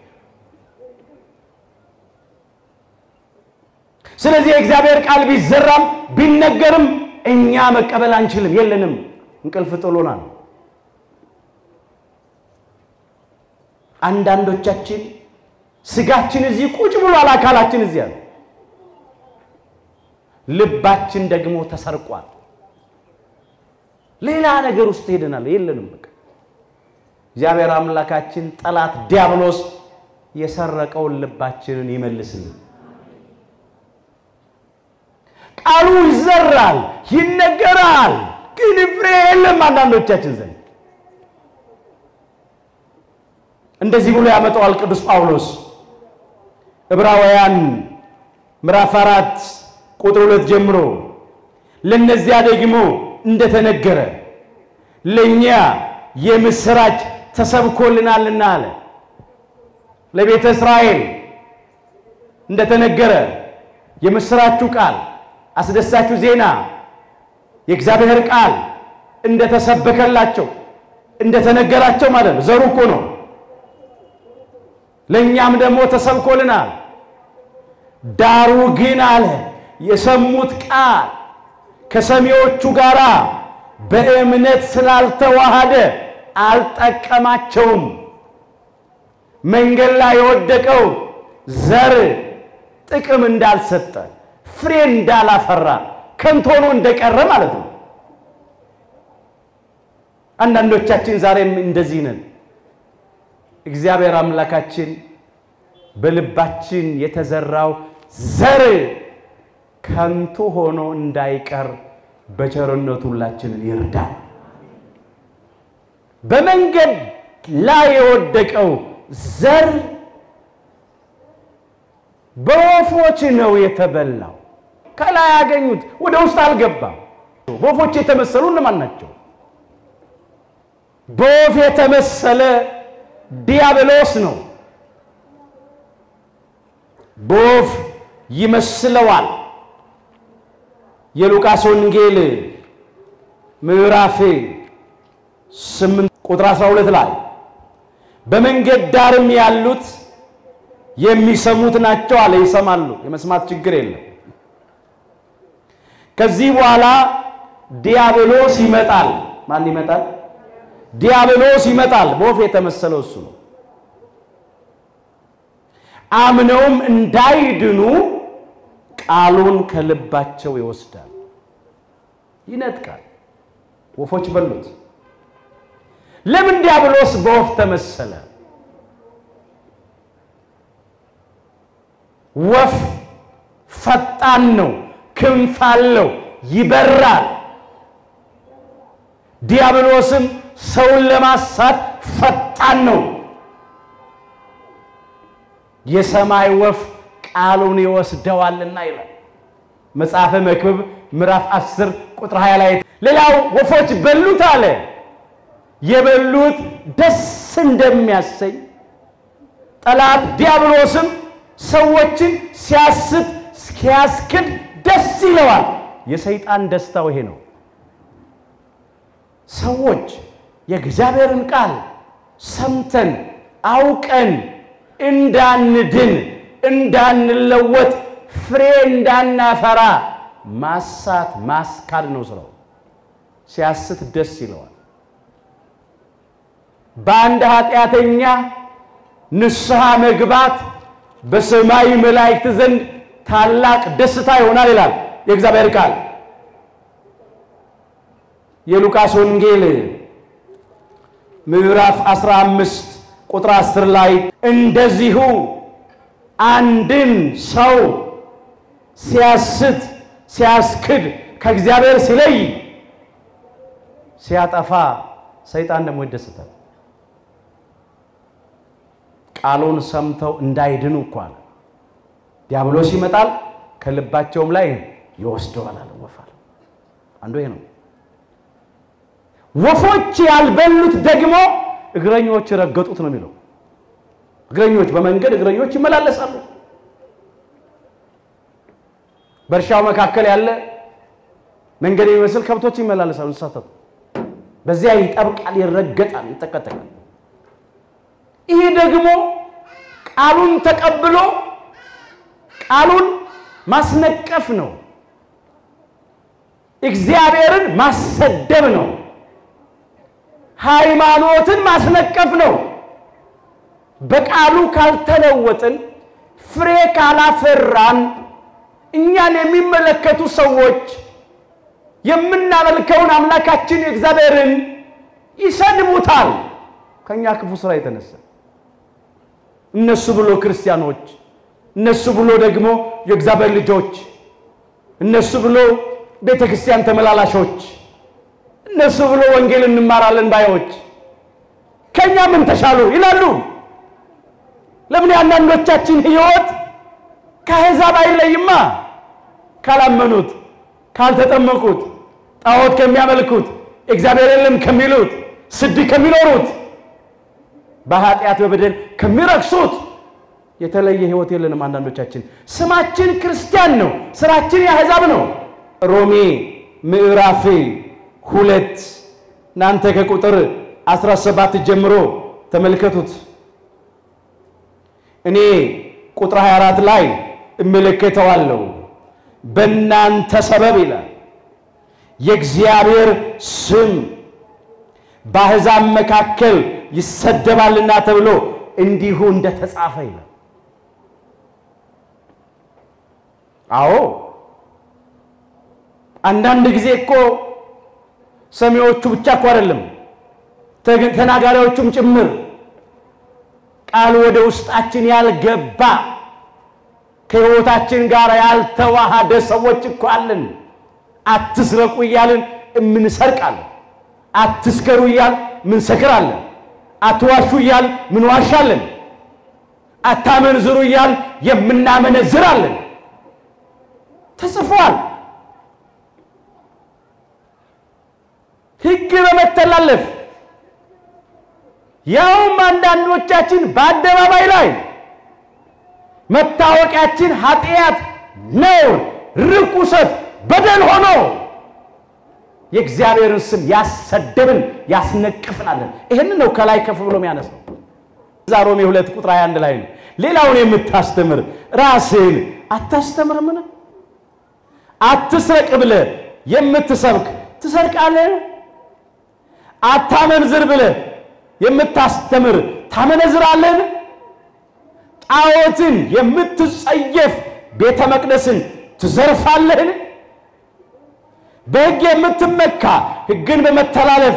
ስለዚህ የእግዚአብሔር ቃል ቢዘራም ቢነገርም እኛ መቀበል አንችልም፣ የለንም። እንቅልፍ ጥሎናል። አንዳንዶቻችን ስጋችን እዚህ ቁጭ ብሏል፣ አካላችን እዚያ ነው። ልባችን ደግሞ ተሰርቋል። ሌላ ነገር ውስጥ ሄደናል፣ የለንም። በቃ እግዚአብሔር አምላካችን ጠላት ዲያብሎስ የሰረቀውን ልባችንን ይመልስልን። ቃሉ ይዘራል፣ ይነገራል፣ ግን ፍሬ የለም አንዳንዶቻችን ዘንድ። እንደዚህ ብሎ ያመጣዋል ቅዱስ ጳውሎስ ዕብራውያን ምዕራፍ አራት ቁጥር ሁለት ጀምሮ ለእነዚያ ደግሞ እንደተነገረ ለእኛ የምስራች ተሰብኮልናልና አለ። ለቤተ እስራኤል እንደተነገረ የምስራችሁ ቃል አስደሳችሁ ዜና የእግዚአብሔር ቃል እንደተሰበከላቸው እንደተነገራቸው ማለት ነው። ዘሩ እኮ ነው። ለእኛም ደግሞ ተሰብኮልናል። ዳሩ ግን አለ የሰሙት ቃል ከሰሚዎቹ ጋር በእምነት ስላልተዋሃደ አልጠቀማቸውም። መንገድ ላይ የወደቀው ዘር ጥቅም እንዳልሰጠ ፍሬ እንዳላፈራ ከንቱ ሆኖ እንደቀረ ማለት ነው። አንዳንዶቻችን ዛሬም እንደዚህ ነን። እግዚአብሔር አምላካችን በልባችን የተዘራው ዘር ከንቱ ሆኖ እንዳይቀር በቸርነቱ ሁላችንን ይርዳል። በመንገድ ላይ የወደቀው ዘር በወፎች ነው የተበላው። ከላይ ያገኙት ወደ ውስጥ አልገባም። በወፎች የተመሰሉ እነማን ናቸው? በወፍ የተመሰለ ዲያብሎስ ነው። በወፍ ይመስለዋል። የሉቃስ ወንጌል ምዕራፍ 8 ቁጥር 12 ላይ በመንገድ ዳርም ያሉት የሚሰሙት ናቸው አለ። ይሰማሉ፣ የመስማት ችግር የለም። ከዚህ በኋላ ዲያብሎስ ይመጣል። ማን ይመጣል? ዲያብሎስ ይመጣል። በወፍ የተመሰለው እሱ ነው። አምነውም እንዳይድኑ ቃሉን ከልባቸው ይወስዳል፣ ይነጥቃል። ወፎች በሉት። ለምን ዲያብሎስ በወፍ ተመሰለ? ወፍ ፈጣን ነው፣ ክንፍ አለው፣ ይበራል። ዲያብሎስም ሰውን ለማሳት ፈጣን ነው። የሰማይ ወፍ ቃሉን ይወስደዋልና ይላል መጽሐፈ መክብብ ምዕራፍ 10 ቁጥር 20 ላይ። ሌላው ወፎች በሉት አለ። የበሉት ደስ እንደሚያሰኝ ጠላት ዲያብሎስም ሰዎችን ሲያስት ሲያስክድ ደስ ይለዋል። የሰይጣን ደስታው ይሄ ነው። ሰዎች የእግዚአብሔርን ቃል ሰምተን አውቀን እንዳንድን እንዳንለወጥ ፍሬ እንዳናፈራ ማሳት ማስካድ ነው ስራው። ሲያስት ደስ ይለዋል። በአንድ ኃጢአተኛ ንስሐ መግባት በሰማይ መላእክት ዘንድ ታላቅ ደስታ ይሆናል ይላል የእግዚአብሔር ቃል። የሉቃስ ወንጌል ምዕራፍ 15 ቁጥር 10 ላይ እንደዚሁ አንድን ሰው ሲያስት ሲያስክድ ከእግዚአብሔር ሲለይ ሲያጠፋ ሰይጣን ደግሞ ይደሰታል። ቃሉን ሰምተው እንዳይድኑ እኮ አለ። ዲያብሎስ ይመጣል ከልባቸውም ላይ ይወስደዋል አለ። ወፍ አለ። አንዱ ይሄ ነው። ወፎች ያልበሉት ደግሞ እግረኞች ረገጡት ነው የሚለው። እግረኞች በመንገድ እግረኞች ይመላለሳሉ። በእርሻው መካከል ያለ መንገድ የሚመስል ከብቶች ይመላለሳሉ። እንስሳት በዚያ ይጠብቃል፣ ይረገጣል፣ ይጠቀጠቃል። ይሄ ደግሞ ቃሉን ተቀብሎ ቃሉን ማስነቀፍ ነው። እግዚአብሔርን ማሰደብ ነው። ሃይማኖትን ማስነቀፍ ነው። በቃሉ ካልተለወጥን ፍሬ ካላፈራን እኛን የሚመለከቱ ሰዎች የምናመልከውን አምላካችን እግዚአብሔርን ይሰድቡታል። ከኛ ክፉ ስራ የተነሳ እነሱ ብሎ ክርስቲያኖች፣ እነሱ ብሎ ደግሞ የእግዚአብሔር ልጆች፣ እነሱ ብሎ ቤተ ክርስቲያን ተመላላሾች፣ እነሱ ብሎ ወንጌል እንማራለን ባዮች ከኛ ምን ተሻሉ ይላሉ። ለምን የአንዳንዶቻችን ሕይወት ከአሕዛብ አይለይማ? ካላመኑት፣ ካልተጠመቁት፣ ጣዖት ከሚያመልኩት፣ እግዚአብሔር የለም ከሚሉት፣ ስድ ከሚኖሩት፣ በኃጢአት በበደል ከሚረክሱት የተለየ ህይወት የለንም። አንዳንዶቻችን ስማችን ክርስቲያን ነው፣ ስራችን የአሕዛብ ነው። ሮሜ ምዕራፍ ሁለት እናንተ ከቁጥር 17 ጀምሮ ተመልከቱት። እኔ ቁጥር 24 ላይ እመለከተዋለሁ። በእናንተ ሰበብ ይላል የእግዚአብሔር ስም በአሕዛብ መካከል ይሰደባልና ተብሎ እንዲሁ እንደተጻፈ ይላል። አዎ አንዳንድ ጊዜ እኮ ሰሚዎቹ ብቻ እኮ አይደለም ተናጋሪዎቹም ጭምር ቃሉ ወደ ውስጣችን ያልገባ ከሕይወታችን ጋር ያልተዋሃደ ሰዎች እኮ አለን። አትስረቁ እያልን እምንሰርቃለን። አትስከሩ እያል ምንሰክራለን። አትዋሹ እያል ምንዋሻለን። አታመንዝሩ እያል የምናመነዝራለን። ተጽፏል። ሕግ በመተላለፍ ያውም አንዳንዶቻችን በአደባባይ ላይ መታወቂያችን ኃጢአት፣ ነውር፣ ርኩሰት፣ በደል ሆኖ የእግዚአብሔርን ስም ያሰደብን ያስነቅፍናለን። ይህንን ነው ከላይ ከፍ ብሎ የሚያነሳው። እዛ ሮሜ ሁለት ቁጥር 21 ላይ ነው። ሌላውን የምታስተምር ራስህን አታስተምርምን? አትስረቅ ብለህ የምትሰብክ ትሰርቃለህ? አታመንዝር ብለህ የምታስተምር ታመነዝራለህን? ጣዖትን የምትጸየፍ ቤተ መቅደስን ትዘርፋለህን? በሕግ የምትመካ ሕግን በመተላለፍ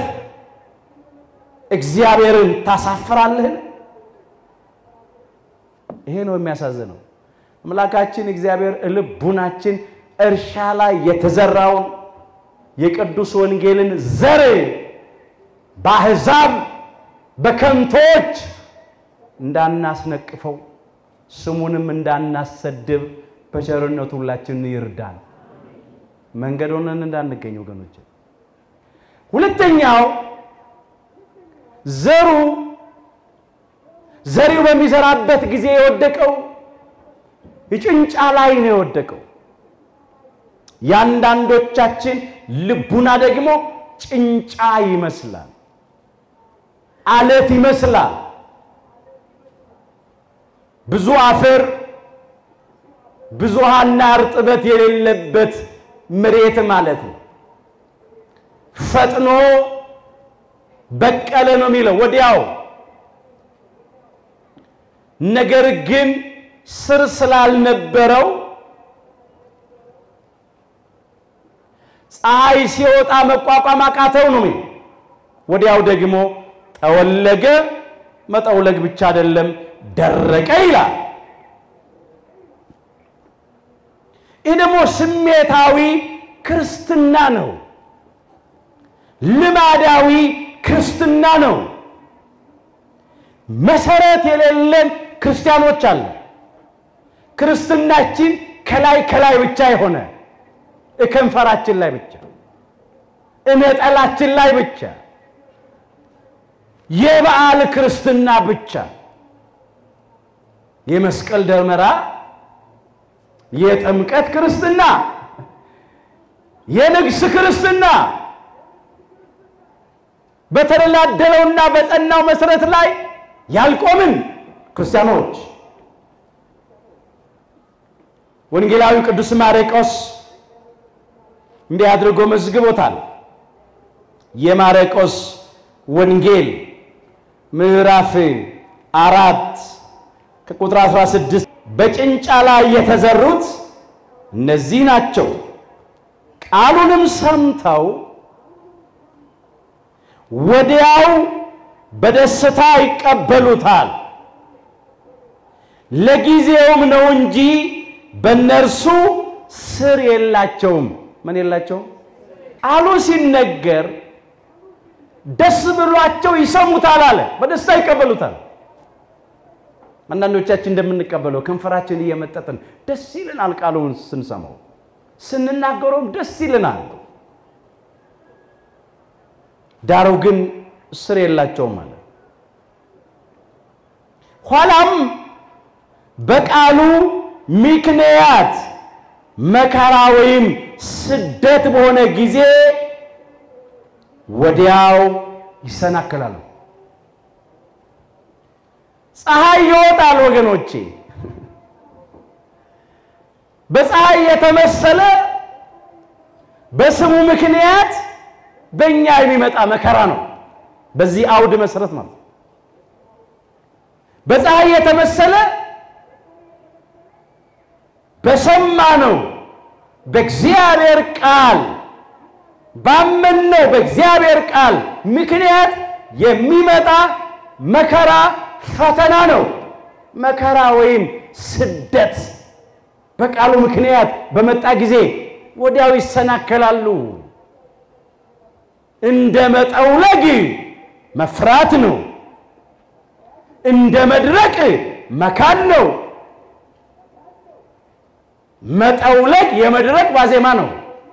እግዚአብሔርን ታሳፍራለህን? ይሄ ነው የሚያሳዝነው። አምላካችን እግዚአብሔር ልቡናችን እርሻ ላይ የተዘራውን የቅዱስ ወንጌልን ዘር በአሕዛብ በከንቶች እንዳናስነቅፈው ስሙንም እንዳናሰድብ በቸርነቱ ሁላችንን ይርዳል። መንገድ ሆነን እንዳንገኝ ወገኖች። ሁለተኛው ዘሩ ዘሪው በሚዘራበት ጊዜ የወደቀው ጭንጫ ላይ ነው የወደቀው። የአንዳንዶቻችን ልቡና ደግሞ ጭንጫ ይመስላል፣ አለት ይመስላል። ብዙ አፈር ብዙ ውሃና እርጥበት የሌለበት መሬት ማለት ነው። ፈጥኖ በቀለ ነው የሚለው ወዲያው። ነገር ግን ስር ስላልነበረው ፀሐይ ሲወጣ መቋቋም አቃተው ነው የሚለው። ወዲያው ደግሞ ጠወለገ። መጠውለግ ብቻ አይደለም ደረቀ ይላል። ይህ ደግሞ ስሜታዊ ክርስትና ነው። ልማዳዊ ክርስትና ነው። መሰረት የሌለን ክርስቲያኖች አለ። ክርስትናችን ከላይ ከላይ ብቻ የሆነ እከንፈራችን ላይ ብቻ እነጠላችን ላይ ብቻ የበዓል ክርስትና ብቻ የመስቀል ደመራ የጥምቀት ክርስትና የንግስ ክርስትና በተደላደለውና በጸናው መሰረት ላይ ያልቆምን ክርስቲያኖች ወንጌላዊ ቅዱስ ማርቆስ እንዲህ አድርጎ መዝግቦታል። የማርቆስ ወንጌል ምዕራፍ አራት ከቁጥር 16 በጭንጫ ላይ የተዘሩት እነዚህ ናቸው። ቃሉንም ሰምተው ወዲያው በደስታ ይቀበሉታል። ለጊዜውም ነው እንጂ በእነርሱ ስር የላቸውም። ምን የላቸውም? ቃሉ ሲነገር ደስ ብሏቸው ይሰሙታል አለ። በደስታ ይቀበሉታል። አንዳንዶቻችን እንደምንቀበለው ከንፈራችን እየመጠጥን ደስ ይልናል። ቃሉን ስንሰማው ስንናገረውም ደስ ይልናል። ዳሩ ግን ስር የላቸውም ማለት ኋላም በቃሉ ምክንያት መከራ ወይም ስደት በሆነ ጊዜ ወዲያው ይሰናከላሉ። ፀሐይ ይወጣል ወገኖቼ። በፀሐይ የተመሰለ በስሙ ምክንያት በእኛ የሚመጣ መከራ ነው። በዚህ አውድ መሰረት ማለት በፀሐይ የተመሰለ በሰማነው በእግዚአብሔር ቃል ባመንነው በእግዚአብሔር ቃል ምክንያት የሚመጣ መከራ ፈተና ነው። መከራ ወይም ስደት በቃሉ ምክንያት በመጣ ጊዜ ወዲያው ይሰናከላሉ። እንደ መጠውለግ መፍራት ነው። እንደ መድረቅ መካድ ነው። መጠውለግ የመድረቅ ዋዜማ ነው።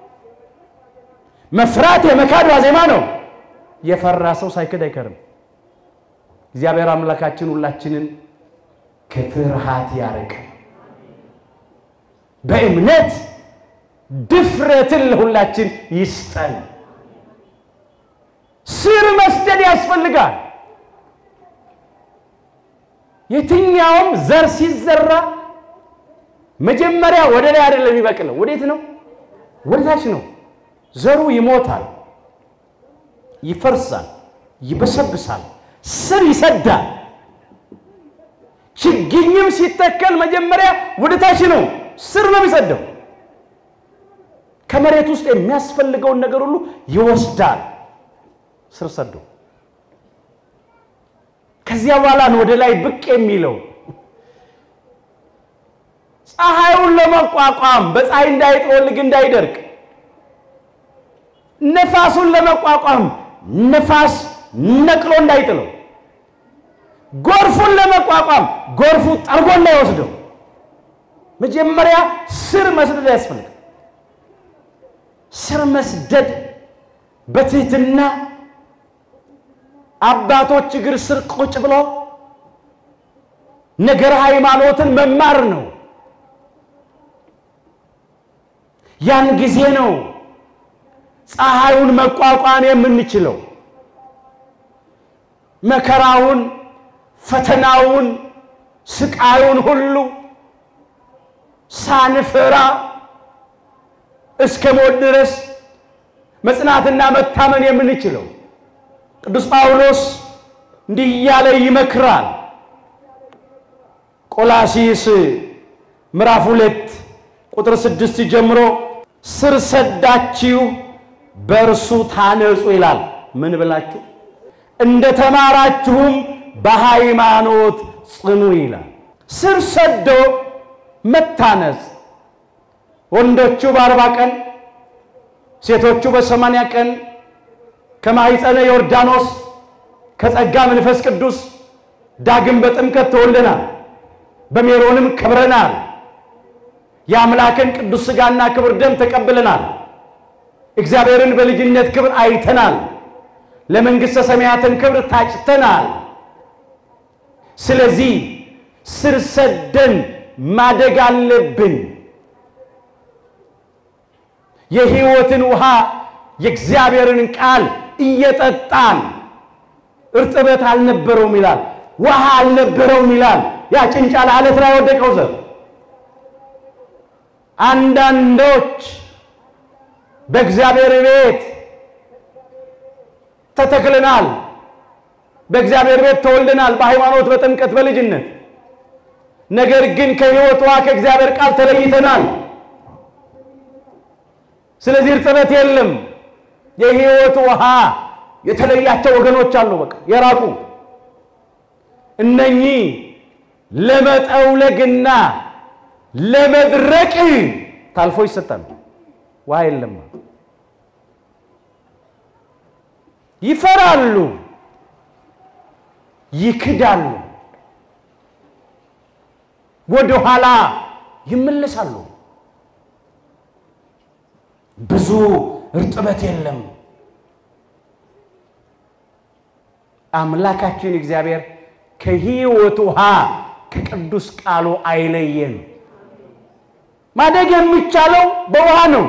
መፍራት የመካድ ዋዜማ ነው። የፈራ ሰው ሳይክድ አይከርም። እግዚአብሔር አምላካችን ሁላችንን ከፍርሃት ያርቅ። በእምነት ድፍረትን ለሁላችን ይስጠን። ስር መስደድ ያስፈልጋል። የትኛውም ዘር ሲዘራ መጀመሪያ ወደ ላይ አይደለም የሚበቅለው። ወዴት ነው? ወደ ታች ነው። ዘሩ ይሞታል፣ ይፈርሳል፣ ይበሰብሳል፣ ስር ይሰዳል። ችግኝም ሲተከል መጀመሪያ ወደ ታች ነው፣ ስር ነው የሚሰደው። ከመሬት ውስጥ የሚያስፈልገውን ነገር ሁሉ ይወስዳል፣ ስር ሰዶ። ከዚያ በኋላ ነው ወደ ላይ ብቅ የሚለው። ፀሐዩን ለመቋቋም በፀሐይ እንዳይጠወልግ እንዳይደርቅ፣ ነፋሱን ለመቋቋም ነፋስ ነቅሎ እንዳይጥለው፣ ጎርፉን ለመቋቋም ጎርፉ ጠርጎ እንዳይወስደው መጀመሪያ ስር መስደድ ያስፈልጋል። ስር መስደድ በትህትና አባቶች እግር ስር ቁጭ ብሎ ነገረ ሃይማኖትን መማር ነው። ያን ጊዜ ነው ፀሐዩን መቋቋም የምንችለው። መከራውን፣ ፈተናውን፣ ስቃዩን ሁሉ ሳንፈራ እስከ ሞት ድረስ መጽናትና መታመን የምንችለው ቅዱስ ጳውሎስ እንዲህ እያለ ይመክራል። ቆላሲስ ምዕራፍ ሁለት ቁጥር ስድስት ጀምሮ ስር ሰዳችሁ በእርሱ ታነጹ ይላል። ምን ብላችሁ እንደ ተማራችሁም በሃይማኖት ጽኑ ይላል። ስር ሰዶ መታነጽ ወንዶቹ በአርባ ቀን ሴቶቹ በሰማንያ ቀን ከማኅፀነ ዮርዳኖስ ከጸጋ መንፈስ ቅዱስ ዳግም በጥምቀት ተወልደናል። በሜሮንም ከብረናል። የአምላክን ቅዱስ ሥጋና ክብር ደም ተቀብለናል። እግዚአብሔርን በልጅነት ክብር አይተናል። ለመንግሥተ ሰማያትን ክብር ታጭተናል። ስለዚህ ስር ሰደን ማደግ አለብን። የሕይወትን ውሃ የእግዚአብሔርን ቃል እየጠጣን እርጥበት አልነበረውም ይላል፣ ውሃ አልነበረውም ይላል። ያ ጭንጫ ለዓለት ላይ ወደቀው ዘር አንዳንዶች በእግዚአብሔር ቤት ተተክለናል፣ በእግዚአብሔር ቤት ተወልደናል፣ በሃይማኖት በጥምቀት በልጅነት ነገር ግን ከሕይወት ውሃ ከእግዚአብሔር ቃል ተለይተናል። ስለዚህ እርጥበት የለም። የሕይወት ውሃ የተለያቸው ወገኖች አሉ፣ በቃ የራቁ እነኚህ ለመጠውለግና ለመድረቅ ታልፎ ይሰጣሉ። ውሃ የለም፣ ይፈራሉ፣ ይክዳሉ፣ ወደ ኋላ ይመለሳሉ። ብዙ እርጥበት የለም። አምላካችን እግዚአብሔር ከሕይወት ውሃ ከቅዱስ ቃሉ አይለየን። ማደግ የሚቻለው በውሃ ነው።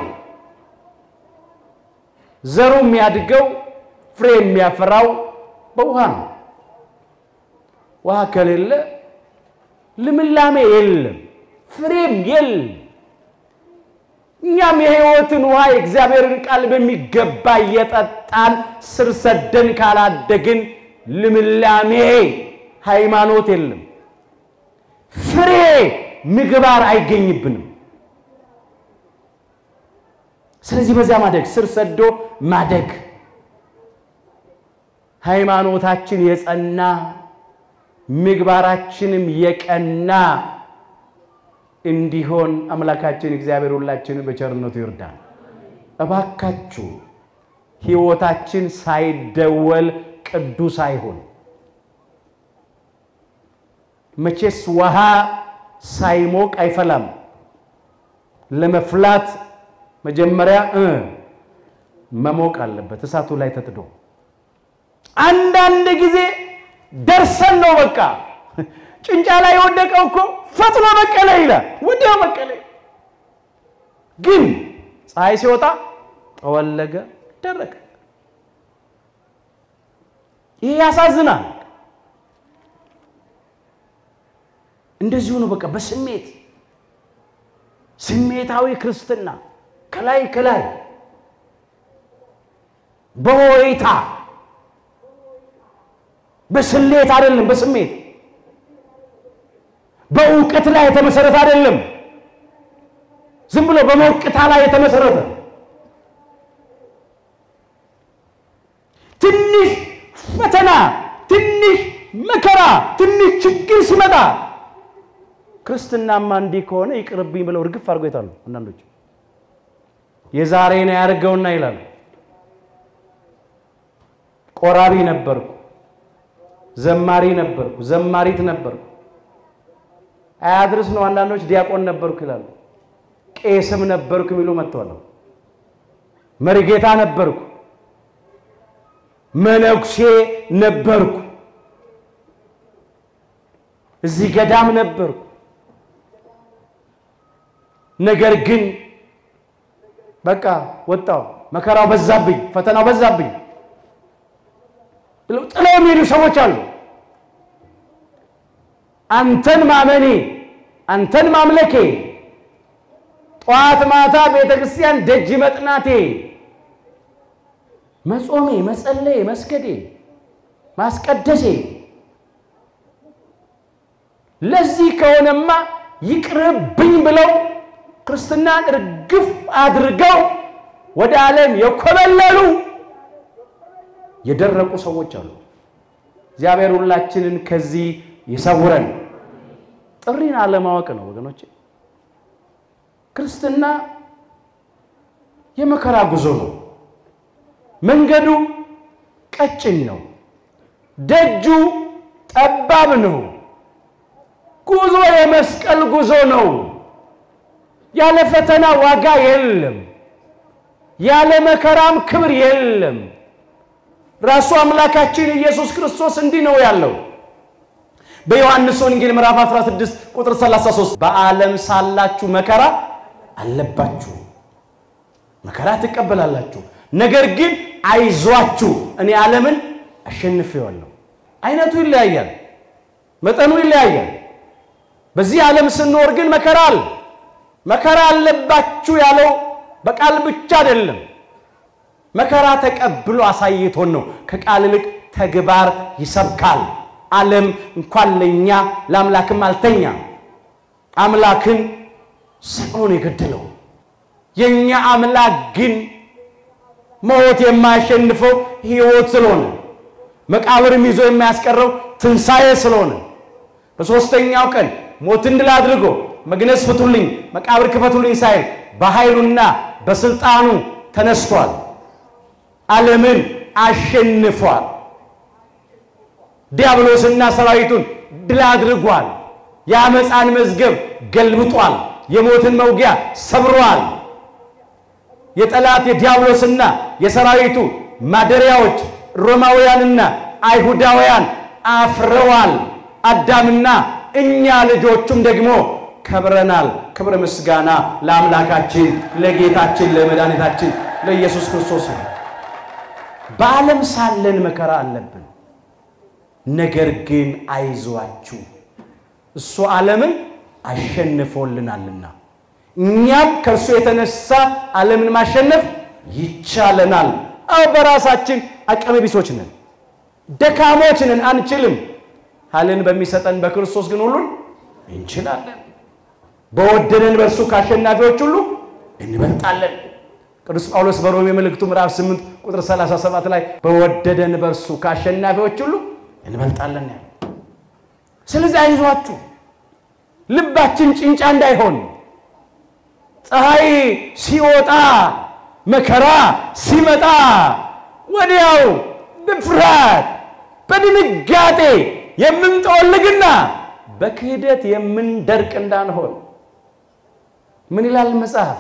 ዘሩ የሚያድገው ፍሬ የሚያፈራው በውሃ ነው። ውሃ ከሌለ ልምላሜ የለም፣ ፍሬም የለም። እኛም የሕይወትን ውሃ የእግዚአብሔርን ቃል በሚገባ እየጠጣን ስር ሰደን ካላደግን ልምላሜ ሃይማኖት የለም፣ ፍሬ ምግባር አይገኝብንም። ስለዚህ በዚያ ማደግ ስር ሰዶ ማደግ ሃይማኖታችን የጸና ምግባራችንም የቀና እንዲሆን አምላካችን እግዚአብሔር ሁላችንን በቸርነቱ ይርዳል። እባካችሁ ሕይወታችን ሳይደወል ቅዱስ አይሆን። መቼስ ውሃ ሳይሞቅ አይፈላም። ለመፍላት መጀመሪያ እ መሞቅ አለበት እሳቱ ላይ ተጥዶ። አንዳንድ ጊዜ ደርሰን ነው በቃ ጭንጫ ላይ የወደቀው እኮ ፈጥኖ በቀለ ይላል። ወዲያው በቀለ። ግን ፀሐይ ሲወጣ ጠወለገ፣ ደረቀ። ይሄ ያሳዝናል። እንደዚሁ ነው በቃ በስሜት ስሜታዊ ክርስትና ከላይ ከላይ በሆይታ በስሌት አይደለም፣ በስሜት በእውቀት ላይ የተመሰረተ አይደለም። ዝም ብሎ በሞቅታ ላይ የተመሰረተ ትንሽ ፈተና፣ ትንሽ መከራ፣ ትንሽ ችግር ሲመጣ ክርስትናማ እንዲህ ከሆነ ይቅርብኝ ብለው እርግፍ አድርጎ ይታሉ። አንዳንዶች የዛሬን ያድርገውና ይላሉ። ቆራቢ ነበርኩ፣ ዘማሪ ነበርኩ፣ ዘማሪት ነበርኩ አያድርስ ነው። አንዳንዶች ዲያቆን ነበርኩ ይላሉ። ቄስም ነበርኩ የሚሉ መጥተዋል። መሪጌታ ነበርኩ፣ መነኩሴ ነበርኩ፣ እዚህ ገዳም ነበርኩ። ነገር ግን በቃ ወጣው፣ መከራው በዛብኝ፣ ፈተናው በዛብኝ ብለው ጥለው የሚሄዱ ሰዎች አሉ። አንተን ማመኔ አንተን ማምለኬ ጠዋት ማታ ቤተ ክርስቲያን ደጅ መጥናቴ መጾሜ፣ መጸለዬ፣ መስገዴ፣ ማስቀደሴ ለዚህ ከሆነማ ይቅርብኝ ብለው ክርስትናን እርግፍ አድርገው ወደ ዓለም የኮበለሉ የደረቁ ሰዎች አሉ። እግዚአብሔር ሁላችንን ከዚህ ይሰውረን። ጥሪን አለማወቅ ነው ወገኖች። ክርስትና የመከራ ጉዞ ነው። መንገዱ ቀጭን ነው። ደጁ ጠባብ ነው። ጉዞ የመስቀል ጉዞ ነው። ያለ ፈተና ዋጋ የለም። ያለ መከራም ክብር የለም። ራሱ አምላካችን ኢየሱስ ክርስቶስ እንዲህ ነው ያለው በዮሐንስ ወንጌል ምዕራፍ 16 ቁጥር 33 በዓለም ሳላችሁ መከራ አለባችሁ፣ መከራ ትቀበላላችሁ። ነገር ግን አይዟችሁ እኔ ዓለምን አሸንፌዋለሁ። አይነቱ ይለያያል፣ መጠኑ ይለያያል። በዚህ ዓለም ስንኖር ግን መከራ አለ። መከራ አለባችሁ ያለው በቃል ብቻ አይደለም። መከራ ተቀብሎ አሳይቶን ነው። ከቃል ይልቅ ተግባር ይሰብካል። ዓለም እንኳን ለእኛ ለአምላክም አልተኛ። አምላክን ሰቅሎ ነው የገደለው። የእኛ አምላክ ግን ሞት የማያሸንፈው ሕይወት ስለሆነ መቃብርም ይዞ የማያስቀረው ትንሣኤ ስለሆነ በሦስተኛው ቀን ሞትን ድል አድርጎ መግነዝ ፍቱልኝ፣ መቃብር ክፈቱልኝ ሳይል በኃይሉና በስልጣኑ ተነስቷል። ዓለምን አሸንፏል። ዲያብሎስና ሰራዊቱን ድል አድርጓል። የአመፃን መዝገብ ገልብጧል። የሞትን መውጊያ ሰብሯል። የጠላት የዲያብሎስና የሰራዊቱ ማደሪያዎች ሮማውያንና አይሁዳውያን አፍረዋል። አዳምና እኛ ልጆቹም ደግሞ ከብረናል። ክብር ምስጋና ለአምላካችን ለጌታችን ለመድኃኒታችን ለኢየሱስ ክርስቶስ ነው። በዓለም ሳለን መከራ አለብን። ነገር ግን አይዟችሁ እሱ ዓለምን አሸንፎልናልና እኛም ከእርሱ የተነሳ ዓለምን ማሸነፍ ይቻለናል። አዎ በራሳችን አቅመ ቢሶች ነን፣ ደካሞች ነን፣ አንችልም። ኃይልን በሚሰጠን በክርስቶስ ግን ሁሉን እንችላለን። በወደደን በእርሱ ከአሸናፊዎች ሁሉ እንበልጣለን። ቅዱስ ጳውሎስ በሮሜ መልእክቱ ምዕራፍ 8 ቁጥር 37 ላይ በወደደን በእርሱ ከአሸናፊዎች ሁሉ እንበልጣለን ያለ። ስለዚህ አይዟችሁ፣ ልባችን ጭንጫ እንዳይሆን ፀሐይ ሲወጣ መከራ ሲመጣ ወዲያው በፍርሃት በድንጋጤ የምንጠወልግና በክህደት የምንደርቅ እንዳንሆን ምን ይላል መጽሐፍ?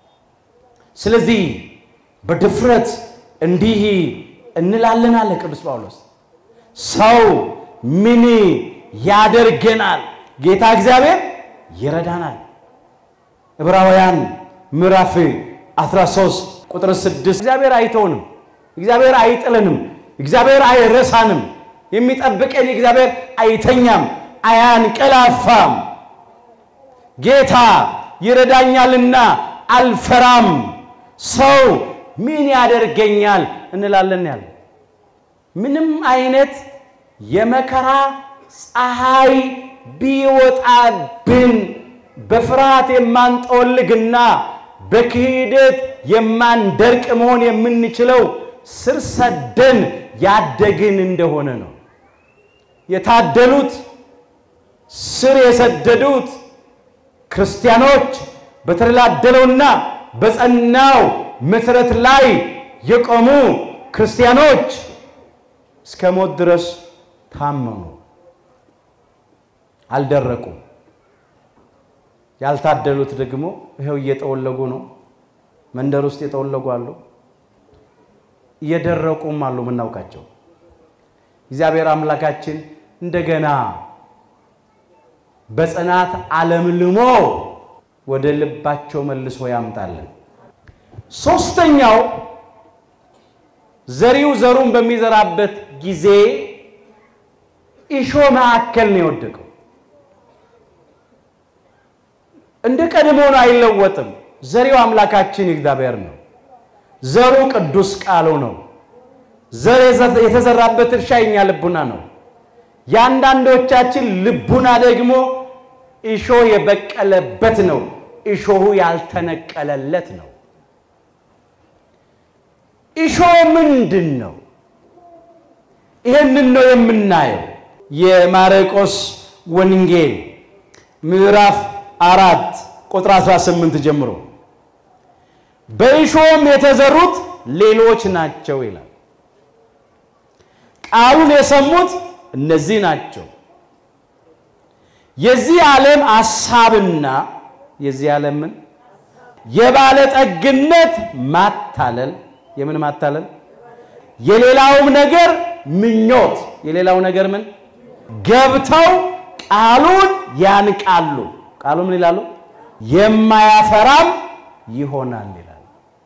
ስለዚህ በድፍረት እንዲህ እንላለን አለ ቅዱስ ጳውሎስ። ሰው ምን ያደርገናል? ጌታ እግዚአብሔር ይረዳናል። ዕብራውያን ምዕራፍ 13 ቁጥር 6 እግዚአብሔር አይተውንም፣ እግዚአብሔር አይጥለንም፣ እግዚአብሔር አይረሳንም። የሚጠብቀን እግዚአብሔር አይተኛም፣ አያንቀላፋም። ጌታ ይረዳኛልና አልፈራም። ሰው ምን ያደርገኛል እንላለን ያለ ምንም አይነት የመከራ ፀሐይ ቢወጣብን በፍርሃት የማንጠወልግና በክህደት የማንደርቅ መሆን የምንችለው ስር ሰደን ያደግን እንደሆነ ነው። የታደሉት ስር የሰደዱት ክርስቲያኖች በተደላደለውና በጸናው መሠረት ላይ የቆሙ ክርስቲያኖች እስከ ሞት ድረስ ታመኑ፣ አልደረቁም። ያልታደሉት ደግሞ ይኸው እየጠወለጉ ነው። መንደር ውስጥ የጠወለጉ አሉ፣ እየደረቁም አሉ የምናውቃቸው። እግዚአብሔር አምላካችን እንደገና በጽናት አለምልሞ ወደ ልባቸው መልሶ ያምጣለን። ሶስተኛው ዘሪው ዘሩን በሚዘራበት ጊዜ እሾህ መካከል ነው የወደቀው። እንደ ቀድሞ ነው፣ አይለወጥም። ዘሪው አምላካችን እግዚአብሔር ነው። ዘሩ ቅዱስ ቃሉ ነው። ዘር የተዘራበት እርሻ የኛ ልቡና ነው። የአንዳንዶቻችን ልቡና ደግሞ እሾህ የበቀለበት ነው። እሾሁ ያልተነቀለለት ነው። እሾህ ምንድን ነው? ይህንን ነው የምናየው። የማርቆስ ወንጌል ምዕራፍ አራት ቁጥር 18 ጀምሮ በእሾህም የተዘሩት ሌሎች ናቸው ይላል። ቃሉን የሰሙት እነዚህ ናቸው። የዚህ ዓለም ሐሳብና የዚህ ዓለምን የባለጠግነት ማታለል የምን ማታለል የሌላውም ነገር ምኞት የሌላው ነገር ምን ገብተው ቃሉን ያንቃሉ። ቃሉ ምን ይላሉ? የማያፈራም ይሆናል ይላል።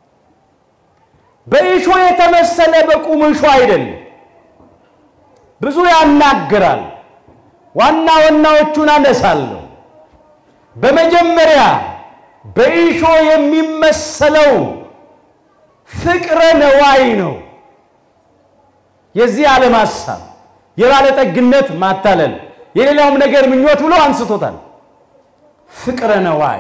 በእሾህ የተመሰለ በቁም እሾህ አይደለም። ብዙ ያናግራል። ዋና ዋናዎቹን አነሳለሁ። በመጀመሪያ በእሾህ የሚመሰለው ፍቅረ ነዋይ ነው። የዚህ ዓለም ሐሳብ፣ የባለጠግነት ማታለል፣ የሌላውም ነገር ምኞት ብሎ አንስቶታል። ፍቅረ ነዋይ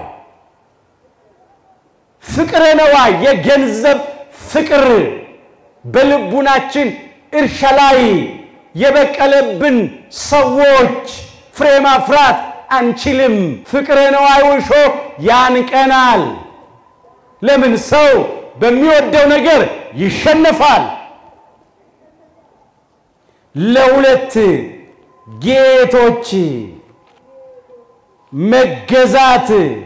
ፍቅረ ነዋይ የገንዘብ ፍቅር በልቡናችን እርሻ ላይ የበቀለብን ሰዎች ፍሬ ማፍራት አንችልም። ፍቅረ ነዋይ እሾህ ያንቀናል። ለምን? ሰው በሚወደው ነገር ይሸነፋል። ለሁለት ጌቶች መገዛት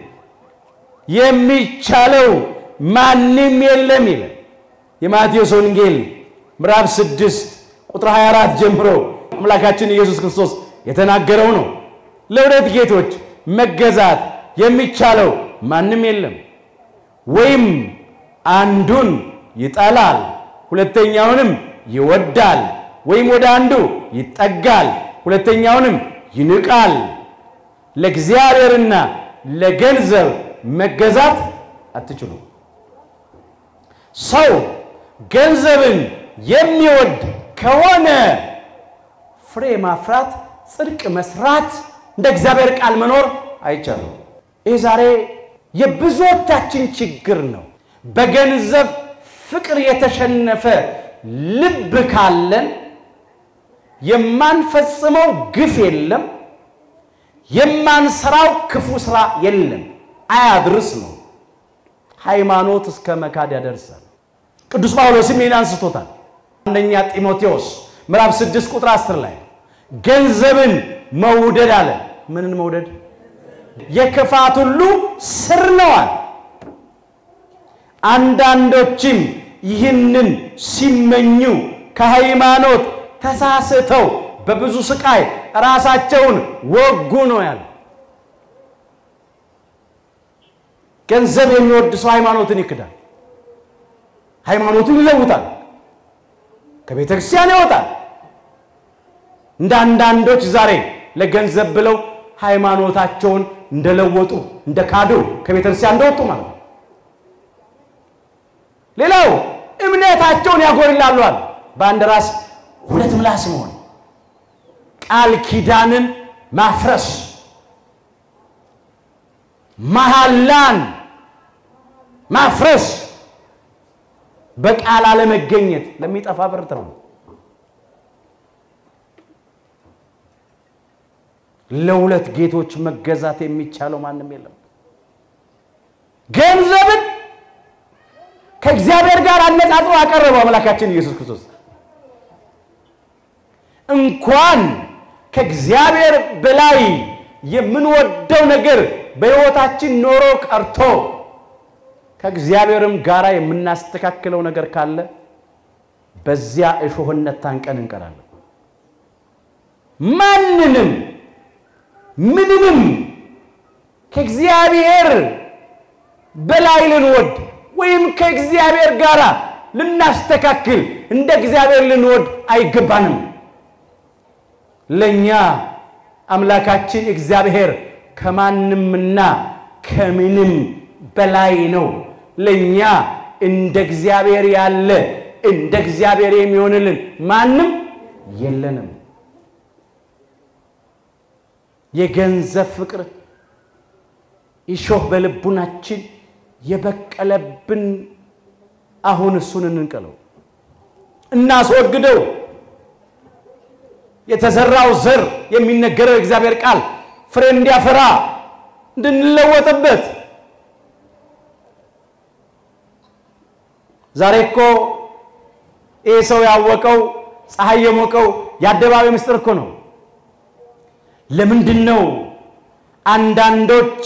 የሚቻለው ማንም የለም ይላል የማቴዎስ ወንጌል ምዕራፍ 6 ቁጥር 24 ጀምሮ አምላካችን ኢየሱስ ክርስቶስ የተናገረው ነው። ለሁለት ጌቶች መገዛት የሚቻለው ማንም የለም። ወይም አንዱን ይጠላል፣ ሁለተኛውንም ይወዳል፣ ወይም ወደ አንዱ ይጠጋል፣ ሁለተኛውንም ይንቃል። ለእግዚአብሔርና ለገንዘብ መገዛት አትችሉም። ሰው ገንዘብን የሚወድ ከሆነ ፍሬ ማፍራት፣ ጽድቅ መስራት፣ እንደ እግዚአብሔር ቃል መኖር አይቻልም። ይህ ዛሬ የብዙዎቻችን ችግር ነው። በገንዘብ ፍቅር የተሸነፈ ልብ ካለን የማንፈጽመው ግፍ የለም፣ የማንሰራው ክፉ ስራ የለም። አያድርስ ነው። ሃይማኖት እስከ መካድ ያደርሳል። ቅዱስ ጳውሎስም ይህን አንስቶታል። አንደኛ ጢሞቴዎስ ምዕራፍ 6 ቁጥር 10 ላይ ገንዘብን መውደድ አለ። ምንን መውደድ? የክፋት ሁሉ ስር ነዋል። አንዳንዶችም ይህንን ሲመኙ ከሃይማኖት ተሳስተው በብዙ ስቃይ ራሳቸውን ወጉ ነው ያለ። ገንዘብ የሚወድ ሰው ሃይማኖትን ይክዳል፣ ሃይማኖቱን ይለውጣል፣ ከቤተ ክርስቲያን ይወጣል። እንደ አንዳንዶች ዛሬ ለገንዘብ ብለው ሃይማኖታቸውን እንደለወጡ እንደ ካዱ ከቤተ ክርስቲያን እንደወጡ ማለት ነው። ሌላው እምነታቸውን ያጎድላሉ አለ። በአንድ ራስ ሁለት ምላስ መሆን፣ ቃል ኪዳንን ማፍረስ፣ መሐላን ማፍረስ፣ በቃል አለመገኘት ለሚጠፋ ብርት ነው። ለሁለት ጌቶች መገዛት የሚቻለው ማንም የለም። ገንዘብን ከእግዚአብሔር ጋር አነጻጽሮ አቀረበው አምላካችን ኢየሱስ ክርስቶስ። እንኳን ከእግዚአብሔር በላይ የምንወደው ነገር በሕይወታችን ኖሮ ቀርቶ ከእግዚአብሔርም ጋር የምናስተካክለው ነገር ካለ በዚያ እሾህነት ታንቀን እንቀራለን። ማንንም ምንንም ከእግዚአብሔር በላይ ልንወድ ወይም ከእግዚአብሔር ጋር ልናስተካክል እንደ እግዚአብሔር ልንወድ አይገባንም። ለእኛ አምላካችን እግዚአብሔር ከማንምና ከምንም በላይ ነው። ለእኛ እንደ እግዚአብሔር ያለ እንደ እግዚአብሔር የሚሆንልን ማንም የለንም። የገንዘብ ፍቅር እሾህ በልቡናችን የበቀለብን አሁን እሱን እንንቀለው፣ እናስወግደው። የተዘራው ዘር የሚነገረው የእግዚአብሔር ቃል ፍሬ እንዲያፈራ እንድንለወጥበት። ዛሬ እኮ ይህ ሰው ያወቀው ፀሐይ የሞቀው የአደባባይ ምስጢር እኮ ነው። ለምንድን ነው አንዳንዶች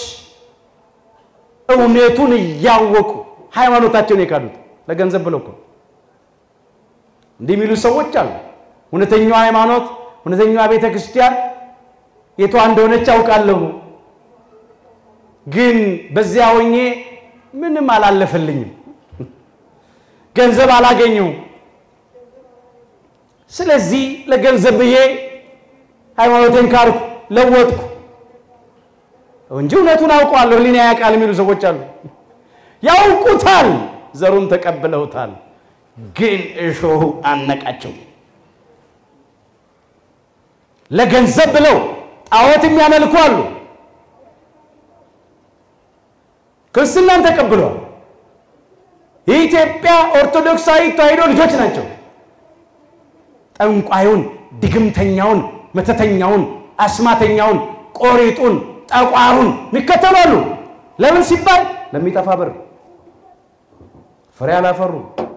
እውነቱን እያወቁ ሃይማኖታቸውን የካዱት? ለገንዘብ ብለው እኮ እንዲህ የሚሉ ሰዎች አሉ። እውነተኛዋ ሃይማኖት እውነተኛዋ ቤተ ክርስቲያን የቷ እንደሆነች አውቃለሁ፣ ግን በዚያ ሆኜ ምንም አላለፈልኝም፣ ገንዘብ አላገኘሁም። ስለዚህ ለገንዘብ ብዬ ሃይማኖቴን ካርኩ፣ ለወጥኩ እንጂ እውነቱን አውቀዋለሁ ሕሊና ያውቃል የሚሉ ሰዎች አሉ። ያውቁታል፣ ዘሩን ተቀብለውታል፣ ግን እሾሁ አነቃቸው። ለገንዘብ ብለው ጣዖት የሚያመልኩ አሉ። ክርስትናን ተቀብለዋል። የኢትዮጵያ ኦርቶዶክሳዊ ተዋሕዶ ልጆች ናቸው። ጠንቋዩን፣ ድግምተኛውን፣ መተተኛውን፣ አስማተኛውን፣ ቆሪጡን፣ ጠቋሩን ይከተላሉ። ለምን ሲባል ለሚጠፋ ብር ፍሬ አላፈሩ።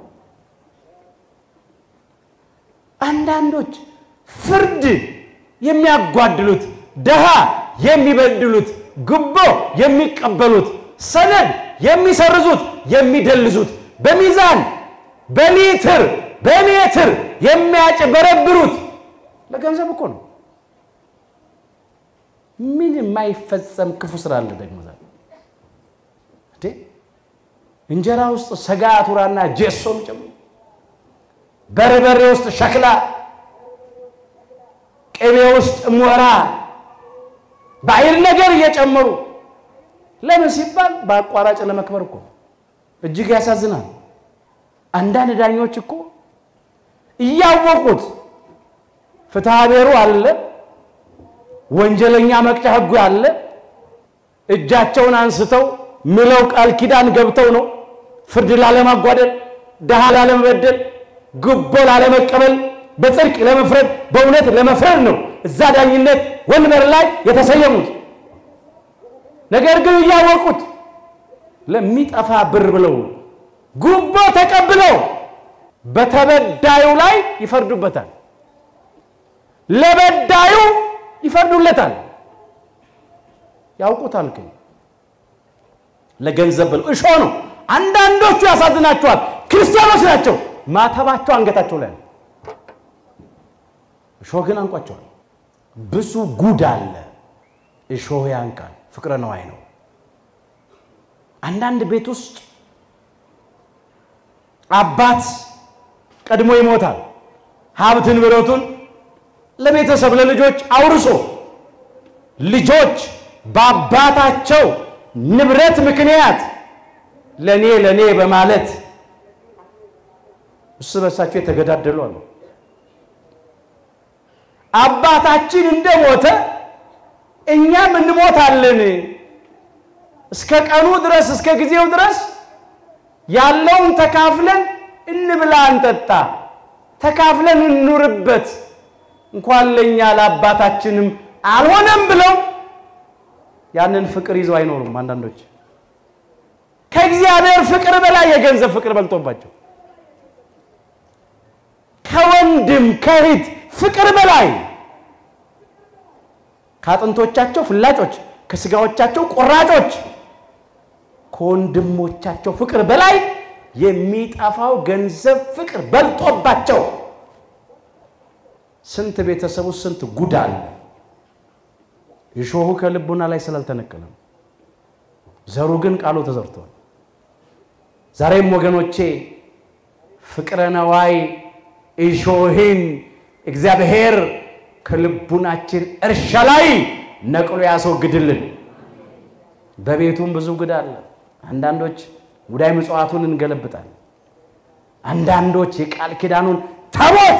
አንዳንዶች ፍርድ የሚያጓድሉት፣ ድሃ የሚበድሉት፣ ጉቦ የሚቀበሉት፣ ሰነድ የሚሰርዙት፣ የሚደልዙት፣ በሚዛን በሊትር በሜትር የሚያጭበረብሩት ለገንዘብ እኮ ነው። ምን የማይፈጸም ክፉ ስራ አለ ደግሞ ዛሬ እንዴ? እንጀራ ውስጥ ሰጋ ቱራና ጄሶም ጨምሮ በርበሬ ውስጥ ሸክላ፣ ቅቤ ውስጥ ሞራ፣ ባዕድ ነገር እየጨመሩ ለምን ሲባል በአቋራጭ ለመክበር እኮ እጅግ ያሳዝናል። አንዳንድ ዳኞች እኮ እያወቁት ፍትሐ ብሔሩ አለ፣ ወንጀለኛ መቅጫ ሕጉ አለ። እጃቸውን አንስተው ምለው ቃል ኪዳን ገብተው ነው ፍርድ ላለማጓደል፣ ድሃ ላለመበደል፣ ጉቦ ላለመቀበል፣ በጽድቅ ለመፍረድ፣ በእውነት ለመፍረድ ነው እዛ ዳኝነት ወንበር ላይ የተሰየሙት። ነገር ግን እያወቁት ለሚጠፋ ብር ብለው ጉቦ ተቀብለው በተበዳዩ ላይ ይፈርዱበታል፣ ለበዳዩ ይፈርዱለታል። ያውቁታል ግን ለገንዘብ ብለው እሾ ነው። አንዳንዶቹ ያሳዝናቸዋል። ክርስቲያኖች ናቸው። ማተባቸው አንገታቸው ላይ ነው። እሾህ ግን አንቋቸዋል። ብዙ ጉድ አለ። እሾህ ያንቃል። ፍቅረ ነዋይ ነው። አንዳንድ ቤት ውስጥ አባት ቀድሞ ይሞታል። ሀብት ንብረቱን ለቤተሰብ ለልጆች አውርሶ ልጆች በአባታቸው ንብረት ምክንያት ለኔ ለኔ በማለት እርስ በርሳቸው የተገዳደሉ አሉ። አባታችን እንደሞተ እኛም እንሞታለን። እስከ ቀኑ ድረስ እስከ ጊዜው ድረስ ያለውን ተካፍለን እንብላ፣ እንጠጣ፣ ተካፍለን እንኑርበት። እንኳን ለእኛ ለአባታችንም አልሆነም ብለው ያንን ፍቅር ይዘው አይኖሩም። አንዳንዶች ከእግዚአብሔር ፍቅር በላይ የገንዘብ ፍቅር በልጦባቸው ከወንድም ከእህት ፍቅር በላይ ከአጥንቶቻቸው ፍላጮች ከስጋዎቻቸው ቆራጮች ከወንድሞቻቸው ፍቅር በላይ የሚጠፋው ገንዘብ ፍቅር በልጦባቸው ስንት ቤተሰቡ ስንት ጉድ አለ። እሾሁ ከልቡና ላይ ስላልተነቀለም ዘሩ ግን ቃሉ ተዘርቷል። ዛሬም ወገኖቼ ፍቅረ ነዋይ እሾህን እግዚአብሔር ከልቡናችን እርሻ ላይ ነቅሎ ያስወግድልን። በቤቱም ብዙ ጉድ አለ። አንዳንዶች ሙዳይ ምጽዋቱን እንገለብጣል። አንዳንዶች የቃል ኪዳኑን ታቦት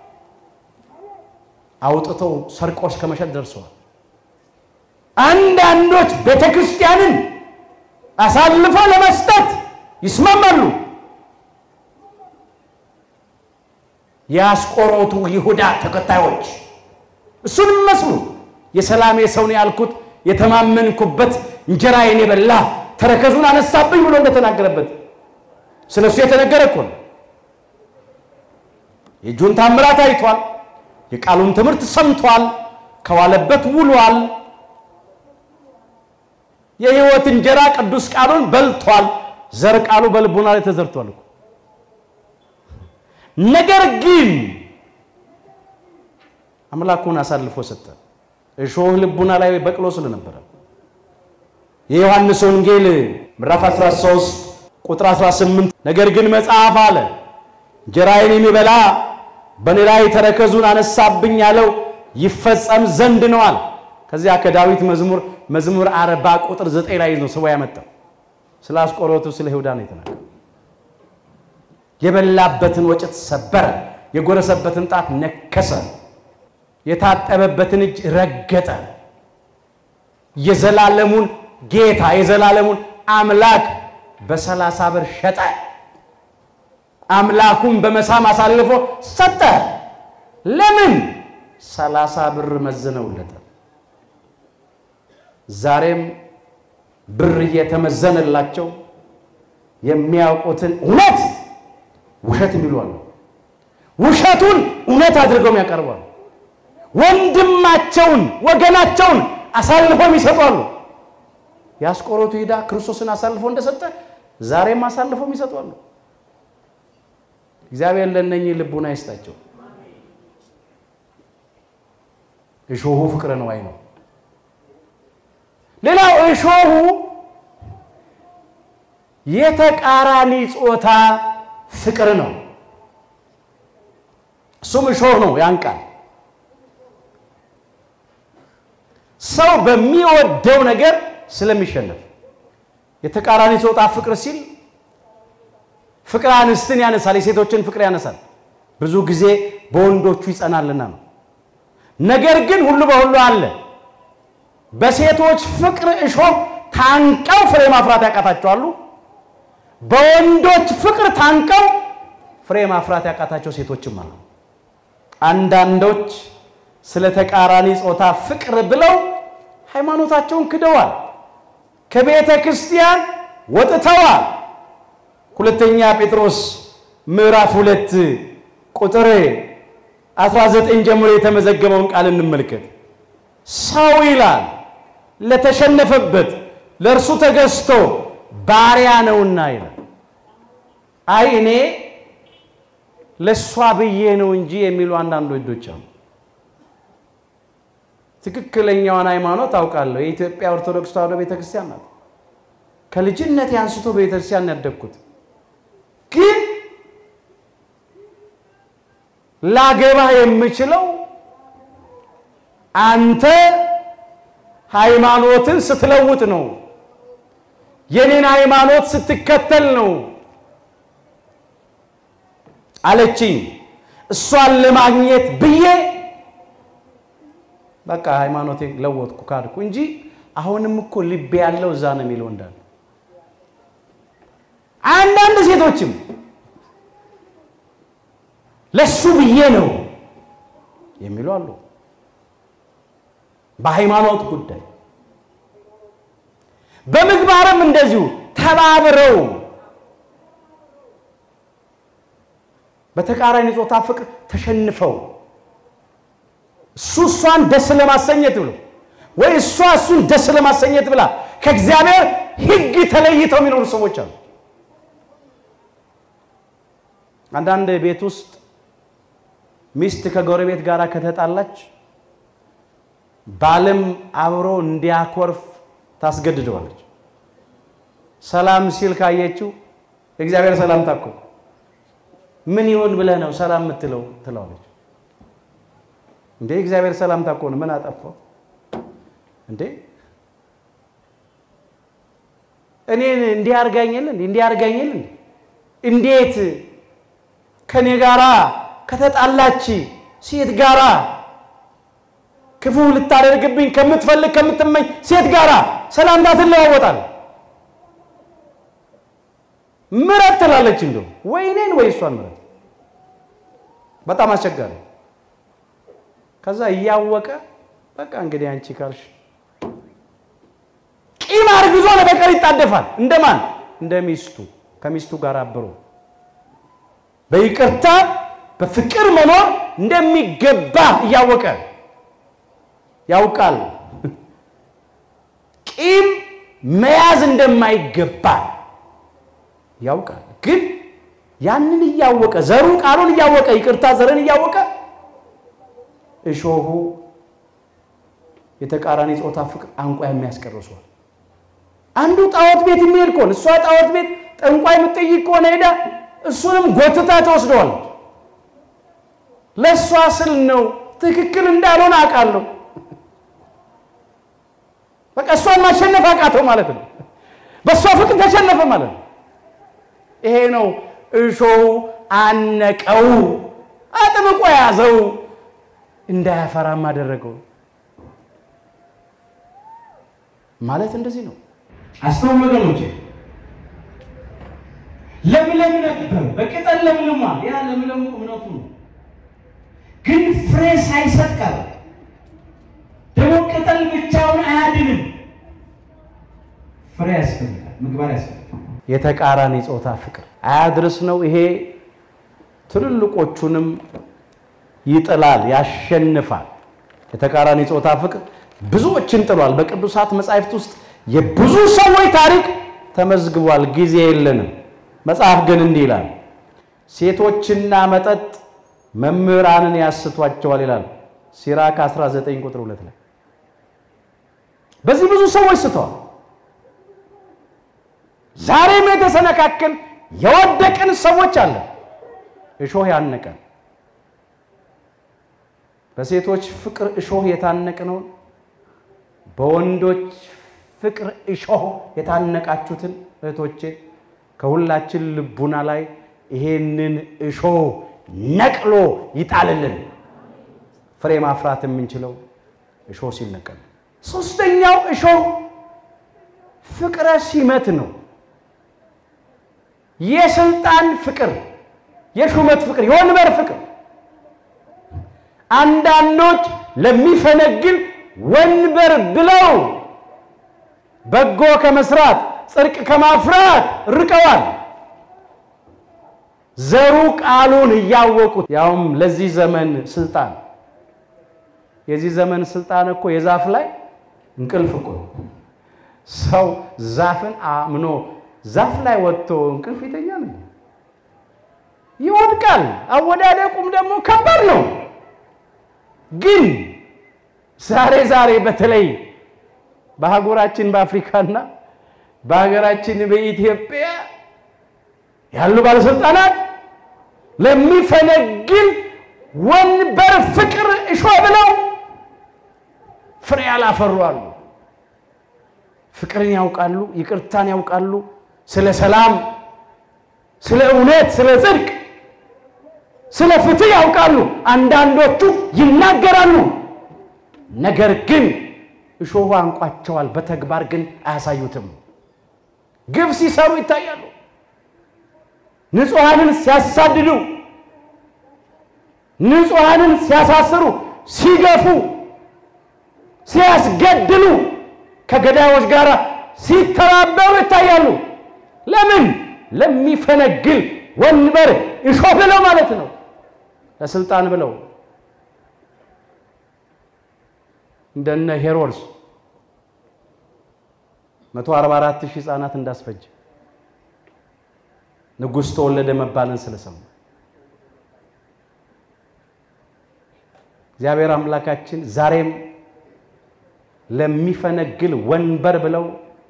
አውጥተው ሰርቆች ከመሸጥ ደርሰዋል። አንዳንዶች ቤተ ክርስቲያንን አሳልፈው ለመስጠት ይስማማሉ። የአስቆሮቱ ይሁዳ ተከታዮች እሱን መስሉ የሰላሜ ሰው ነው ያልኩት የተማመንኩበት እንጀራዬን የበላ ተረከዙን አነሳብኝ ብሎ እንደተናገረበት ስለ እሱ የተነገረ እኮ ነው። የእጁን ታምራት አይቷል። የቃሉን ትምህርት ሰምቷል። ከዋለበት ውሏል። የሕይወት እንጀራ ቅዱስ ቃሉን በልቷል። ዘር ቃሉ በልቡና ላይ ተዘርቷል እኮ ነገር ግን አምላኩን አሳልፎ ሰጠ። እሾህ ልቡና ላይ በቅሎ ስለነበረ የዮሐንስ ወንጌል ምዕራፍ 13 ቁጥር 18 ነገር ግን መጽሐፍ አለ እንጀራዬን የሚበላ በእኔ ላይ ተረከዙን አነሳብኝ ያለው ይፈጸም ዘንድ ነዋል። ከዚያ ከዳዊት መዝሙር መዝሙር አርባ ቁጥር ዘጠኝ ላይ ነው ስቦ ያመጣው። ስለ አስቆሮቱ ስለ ይሁዳ ነው የተናገረው። የበላበትን ወጭት ሰበረ፣ የጎረሰበትን ጣት ነከሰ፣ የታጠበበትን እጅ ረገጠ። የዘላለሙን ጌታ የዘላለሙን አምላክ በሰላሳ ብር ሸጠ። አምላኩን በመሳም አሳልፎ ሰጠ። ለምን? ሰላሳ ብር መዝነውለታል። ዛሬም ብር እየተመዘነላቸው የሚያውቁትን እውነት ውሸት የሚሉ አሉ። ውሸቱን እውነት አድርገው ያቀርባሉ። ወንድማቸውን ወገናቸውን አሳልፈው ይሰጧሉ። የአስቆሮቱ ይሁዳ ክርስቶስን አሳልፎ እንደሰጠ ዛሬም አሳልፈው ይሰጧሉ። እግዚአብሔር ለእነኚህ ልቡና ይስጣቸው። እሾሁ ፍቅረ ነዋይ ነው። ሌላው እሾሁ የተቃራኒ ጾታ ፍቅር ነው። እሱም እሾህ ነው ያንቃል። ሰው በሚወደው ነገር ስለሚሸነፍ የተቃራኒ ጾታ ፍቅር ሲል ፍቅር አንስትን ያነሳል፣ የሴቶችን ፍቅር ያነሳል። ብዙ ጊዜ በወንዶቹ ይጸናልና ነው። ነገር ግን ሁሉ በሁሉ አለ። በሴቶች ፍቅር እሾህ ታንቀው ፍሬ ማፍራት ያቃታቸዋሉ። በወንዶች ፍቅር ታንቀው ፍሬ ማፍራት ያቃታቸው ሴቶችም አሉ። አንዳንዶች ስለ ተቃራኒ ጾታ ፍቅር ብለው ሃይማኖታቸውን ክደዋል፣ ከቤተ ክርስቲያን ወጥተዋል። ሁለተኛ ጴጥሮስ ምዕራፍ ሁለት ቁጥር 19 ጀምሮ የተመዘገበውን ቃል እንመልከት። ሰው ይላል ለተሸነፈበት ለእርሱ ተገዝቶ ባሪያ ነውና ይላል። አይ እኔ ለእሷ ብዬ ነው እንጂ የሚሉ አንዳንድ ወንዶች አሉ። ትክክለኛዋን ሃይማኖት አውቃለሁ። የኢትዮጵያ ኦርቶዶክስ ተዋሕዶ ቤተክርስቲያን ናት። ከልጅነት አንስቶ በቤተክርስቲያን ያደግኩት ግን ላገባ የምችለው አንተ ሃይማኖትን ስትለውጥ ነው፣ የኔን ሃይማኖት ስትከተል ነው አለችኝ። እሷን ለማግኘት ብዬ በቃ ሃይማኖቴን ለወጥኩ ካድኩ እንጂ አሁንም እኮ ልቤ ያለው እዛ ነው የሚለው እንዳለ አንዳንድ ሴቶችም ለሱ ብዬ ነው የሚሉ አሉ። በሃይማኖት ጉዳይ በምግባርም እንደዚሁ ተባብረው በተቃራኒ ጾታ ፍቅር ተሸንፈው እሱ እሷን ደስ ለማሰኘት ብሎ ወይ እሷ እሱን ደስ ለማሰኘት ብላ ከእግዚአብሔር ሕግ ተለይተው የሚኖሩ ሰዎች አሉ። አንዳንድ ቤት ውስጥ ሚስት ከጎረቤት ጋር ከተጣላች ባልም አብሮ እንዲያኮርፍ ታስገድደዋለች። ሰላም ሲል ካየችው የእግዚአብሔር ሰላምታ እኮ ምን ይሆን ብለህ ነው ሰላም የምትለው ትለዋለች። እንዴ እግዚአብሔር ሰላምታ እኮ ነው። ምን አጠፋው እንዴ? እኔን እንዲህ አድርጋኝል እንዲህ አድርጋኝል እንዴት ከኔ ጋራ ከተጣላች ሴት ጋራ ክፉ ልታደርግብኝ ከምትፈልግ ከምትመኝ ሴት ጋራ ሰላምታ ትለዋወጣል። ምረት ትላለች። እንደው ወይ እኔን ወይ እሷን ምረት። በጣም አስቸጋሪ። ከዛ እያወቀ በቃ እንግዲህ አንቺ ካልሽ ቂም አርግዞ ለበቀል ይጣደፋል። እንደማን እንደ ሚስቱ ከሚስቱ ጋር አብሮ በይቅርታ በፍቅር መኖር እንደሚገባ እያወቀ ያውቃል። ቂም መያዝ እንደማይገባ ያውቃል። ግን ያንን እያወቀ ዘሩ ቃሉን እያወቀ ይቅርታ ዘርን እያወቀ እሾሁ የተቃራኒ ጾታ ፍቅር አንቋ የሚያስቀርሷል። አንዱ ጣዖት ቤት የሚሄድ ከሆነ እሷ ጣዖት ቤት ጠንቋይ የምትጠይቅ ከሆነ ሄዳ እሱንም ጎትታ ትወስደዋለች። ለእሷ ስል ነው ትክክል እንዳልሆነ አውቃለሁ። በቃ እሷን ማሸነፍ አቃተው ማለት ነው። በእሷ ፍቅር ተሸነፈ ማለት ነው። ይሄ ነው እሾሁ አነቀው፣ አጥብቆ ያዘው፣ እንዳያፈራም አደረገው ማለት እንደዚህ ነው። አስተውሉ ወገኖቼ። ለምለም ነበር፣ በቅጠል ለምልሟል። ያ ለምለሙ እምነቱ ነው። ግን ፍሬ ሳይሰጥ ቀረ። ደግሞ ቅጠል ብቻውን አያድንም። ፍሬ ያስፈልጋል፣ ምግባር ያስፈልጋል። የተቃራኒ ጾታ ፍቅር አያድርስ ነው። ይሄ ትልልቆቹንም ይጥላል፣ ያሸንፋል። የተቃራኒ ጾታ ፍቅር ብዙዎችን ጥሏል። በቅዱሳት መጻሕፍት ውስጥ የብዙ ሰዎች ታሪክ ተመዝግቧል። ጊዜ የለንም። መጽሐፍ ግን እንዲህ ይላል፣ ሴቶችና መጠጥ መምህራንን ያስቷቸዋል ይላል። ሲራክ 19 ቁጥር 2 ላይ በዚህ ብዙ ሰዎች ስተዋል። ዛሬም የተሰነካከል የወደቅን ሰዎች አለ። እሾህ ያነቀን በሴቶች ፍቅር እሾህ የታነቅነውን በወንዶች ፍቅር እሾህ የታነቃችሁትን እህቶቼ ከሁላችን ልቡና ላይ ይሄንን እሾህ ነቅሎ ይጣልልን። ፍሬ ማፍራት የምንችለው እሾህ ሲነቀል። ሶስተኛው እሾህ ፍቅረ ሲመት ነው። የስልጣን ፍቅር፣ የሹመት ፍቅር፣ የወንበር ፍቅር አንዳንዶች ለሚፈነግል ወንበር ብለው በጎ ከመስራት ጽድቅ ከማፍራት ርቀዋል። ዘሩ ቃሉን እያወቁት ያውም ለዚህ ዘመን ስልጣን የዚህ ዘመን ስልጣን እኮ የዛፍ ላይ እንቅልፍ እኮ ሰው ዛፍን አምኖ ዛፍ ላይ ወጥቶ እንቅልፍ ይተኛል፣ ይወድቃል። አወዳደቁም ደግሞ ከባድ ነው። ግን ዛሬ ዛሬ በተለይ በሀገራችን በአፍሪካና በሀገራችን በኢትዮጵያ ያሉ ባለስልጣናት ለሚፈነግል ወንበር ፍቅር እሾህ ብለው ፍሬ ያላፈሩ አሉ። ፍቅርን ያውቃሉ፣ ይቅርታን ያውቃሉ፣ ስለ ሰላም፣ ስለ እውነት፣ ስለ ጽድቅ፣ ስለ ፍትህ ያውቃሉ። አንዳንዶቹ ይናገራሉ፣ ነገር ግን እሾሁ አንቋቸዋል። በተግባር ግን አያሳዩትም። ግፍ ሲሰሩ ይታያሉ። ንጹሐንን ሲያሳድዱ፣ ንጹሐንን ሲያሳስሩ፣ ሲገፉ፣ ሲያስገድሉ፣ ከገዳዮች ጋር ሲተባበሩ ይታያሉ። ለምን? ለሚፈነግል ወንበር እሾህ ብለው ማለት ነው። ለስልጣን ብለው እንደነ ሄሮድስ 144 ሺህ ህፃናት እንዳስፈጀ ንጉሥ ተወለደ መባልን ስለሰሙ እግዚአብሔር አምላካችን ዛሬም ለሚፈነግል ወንበር ብለው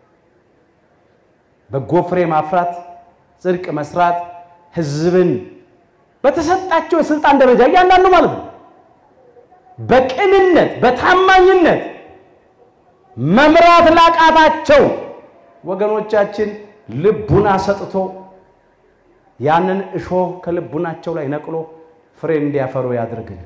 በጎ ፍሬ ማፍራት፣ ጽድቅ መስራት፣ ህዝብን በተሰጣቸው የስልጣን ደረጃ እያንዳንዱ ማለት ነው በቅንነት በታማኝነት መምራት ላቃታቸው ወገኖቻችን ልቡና ሰጥቶ ያንን እሾህ ከልቡናቸው ላይ ነቅሎ ፍሬ እንዲያፈሩ ያድርግል።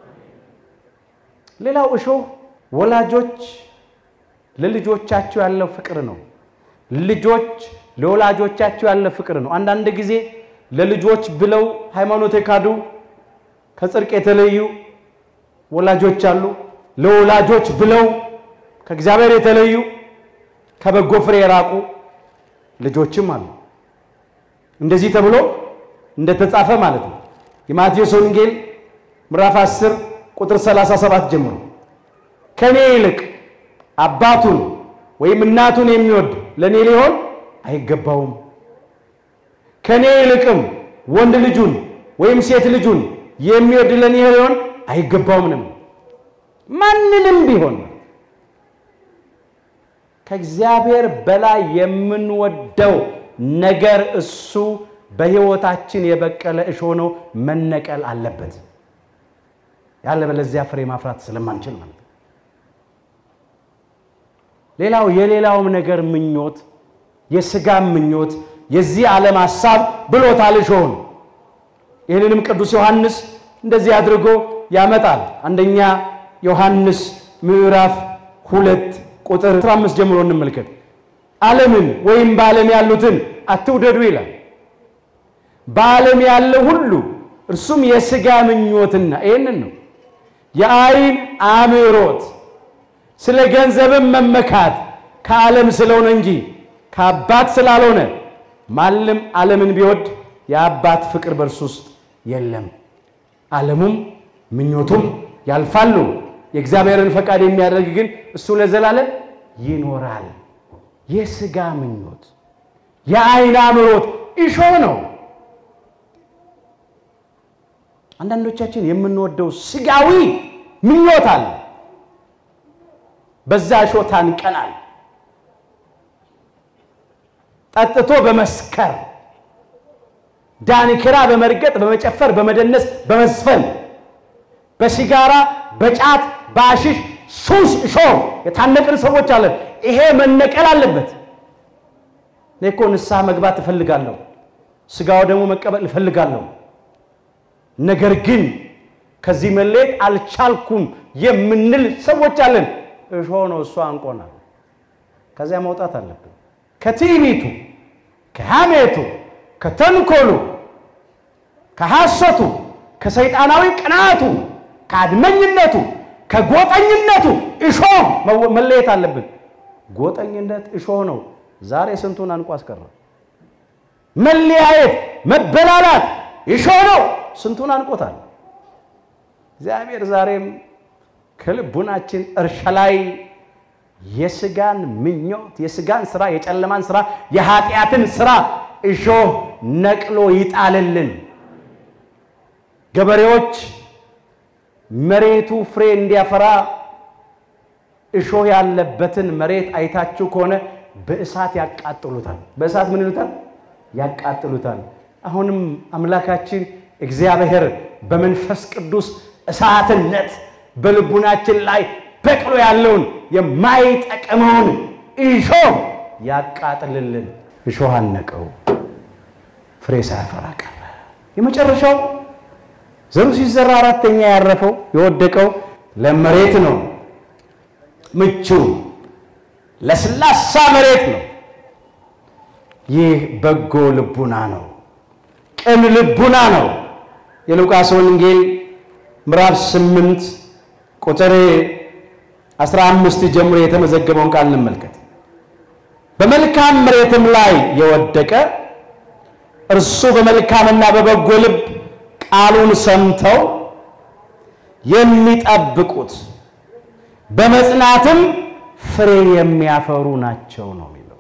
ሌላው እሾህ ወላጆች ለልጆቻቸው ያለው ፍቅር ነው። ልጆች ለወላጆቻቸው ያለ ፍቅር ነው። አንዳንድ ጊዜ ለልጆች ብለው ሃይማኖት የካዱ ከጽድቅ የተለዩ ወላጆች አሉ። ለወላጆች ብለው ከእግዚአብሔር የተለዩ ከበጎ ፍሬ የራቁ ልጆችም አሉ። እንደዚህ ተብሎ እንደተጻፈ ማለት ነው። የማቴዎስ ወንጌል ምዕራፍ 10 ቁጥር 37 ጀምሮ ከኔ ይልቅ አባቱን ወይም እናቱን የሚወድ ለኔ ሊሆን አይገባውም። ከኔ ይልቅም ወንድ ልጁን ወይም ሴት ልጁን የሚወድ ለኔ ሊሆን አይገባውም ነው። ማንንም ቢሆን ከእግዚአብሔር በላይ የምንወደው ነገር እሱ በሕይወታችን የበቀለ እሾህ ነው፣ መነቀል አለበት። ያለበለዚያ ፍሬ ማፍራት ስለማንችል ማለት ነው። ሌላው የሌላውም ነገር ምኞት፣ የሥጋም ምኞት፣ የዚህ ዓለም ሐሳብ ብሎታል እሾህን። ይህንንም ቅዱስ ዮሐንስ እንደዚህ አድርጎ ያመጣል። አንደኛ ዮሐንስ ምዕራፍ ሁለት ቁጥር 15 ጀምሮ እንመልከት። ዓለምን ወይም በዓለም ያሉትን አትውደዱ ይላል። በዓለም ያለው ሁሉ እርሱም የሥጋ ምኞትና ይህንን ነው የአይን አምሮት፣ ስለ ገንዘብም መመካት ከዓለም ስለሆነ እንጂ ከአባት ስላልሆነ ማንም ዓለምን ቢወድ የአባት ፍቅር በእርሱ ውስጥ የለም። ዓለሙም ምኞቱም ያልፋሉ፣ የእግዚአብሔርን ፈቃድ የሚያደርግ ግን እሱ ለዘላለም ይኖራል። የሥጋ ምኞት፣ የአይን አምሮት እሾህ ነው። አንዳንዶቻችን የምንወደው ሥጋዊ ምኞት አለ። በዛ እሾህ ታንቀናል። ጠጥቶ በመስከር ዳንኪራ በመርገጥ በመጨፈር በመደነስ በመዝፈን በሲጋራ በጫት በአሽሽ ሱስ እሾህ የታነቅን ሰዎች አለን። ይሄ መነቀል አለበት። እኔ እኮ ንስሐ መግባት እፈልጋለሁ፣ ስጋው ደግሞ መቀበል እፈልጋለሁ። ነገር ግን ከዚህ መለየት አልቻልኩም የምንል ሰዎች አለን። እሾህ ነው፣ እሱ አንቆናል። ከዚያ መውጣት አለብን። ከትዕቢቱ፣ ከሐሜቱ፣ ከተንኮሉ፣ ከሐሰቱ፣ ከሰይጣናዊ ቅናቱ፣ ከአድመኝነቱ፣ ከጎጠኝነቱ እሾህ መለየት አለብን። ጎጠኝነት እሾህ ነው። ዛሬ ስንቱን አንቆ አስቀረ። መለያየት፣ መበላላት እሾህ ነው። ስንቱን አንቆታል። እግዚአብሔር ዛሬም ከልቡናችን እርሻ ላይ የስጋን ምኞት፣ የስጋን ስራ፣ የጨለማን ስራ፣ የኃጢአትን ስራ እሾህ ነቅሎ ይጣልልን። ገበሬዎች መሬቱ ፍሬ እንዲያፈራ እሾህ ያለበትን መሬት አይታችሁ ከሆነ በእሳት ያቃጥሉታል። በእሳት ምን ይሉታል? ያቃጥሉታል። አሁንም አምላካችን እግዚአብሔር በመንፈስ ቅዱስ እሳትነት በልቡናችን ላይ በቅሎ ያለውን የማይጠቅመውን እሾህ ያቃጥልልን። እሾህ አነቀው፣ ፍሬ ሳያፈራ ቀረ። የመጨረሻው ዘሩ ሲዘራ አራተኛ ያረፈው የወደቀው ለመሬት ነው። ምቹ ለስላሳ መሬት ነው። ይህ በጎ ልቡና ነው፣ ቅን ልቡና ነው። የሉቃስ ወንጌል ምዕራፍ 8 ቁጥር 15 ጀምሮ የተመዘገበውን ቃል እንመልከት። በመልካም መሬትም ላይ የወደቀ እርሱ በመልካምና በበጎ ልብ ቃሉን ሰምተው የሚጠብቁት በመጽናትም ፍሬ የሚያፈሩ ናቸው ነው የሚለው።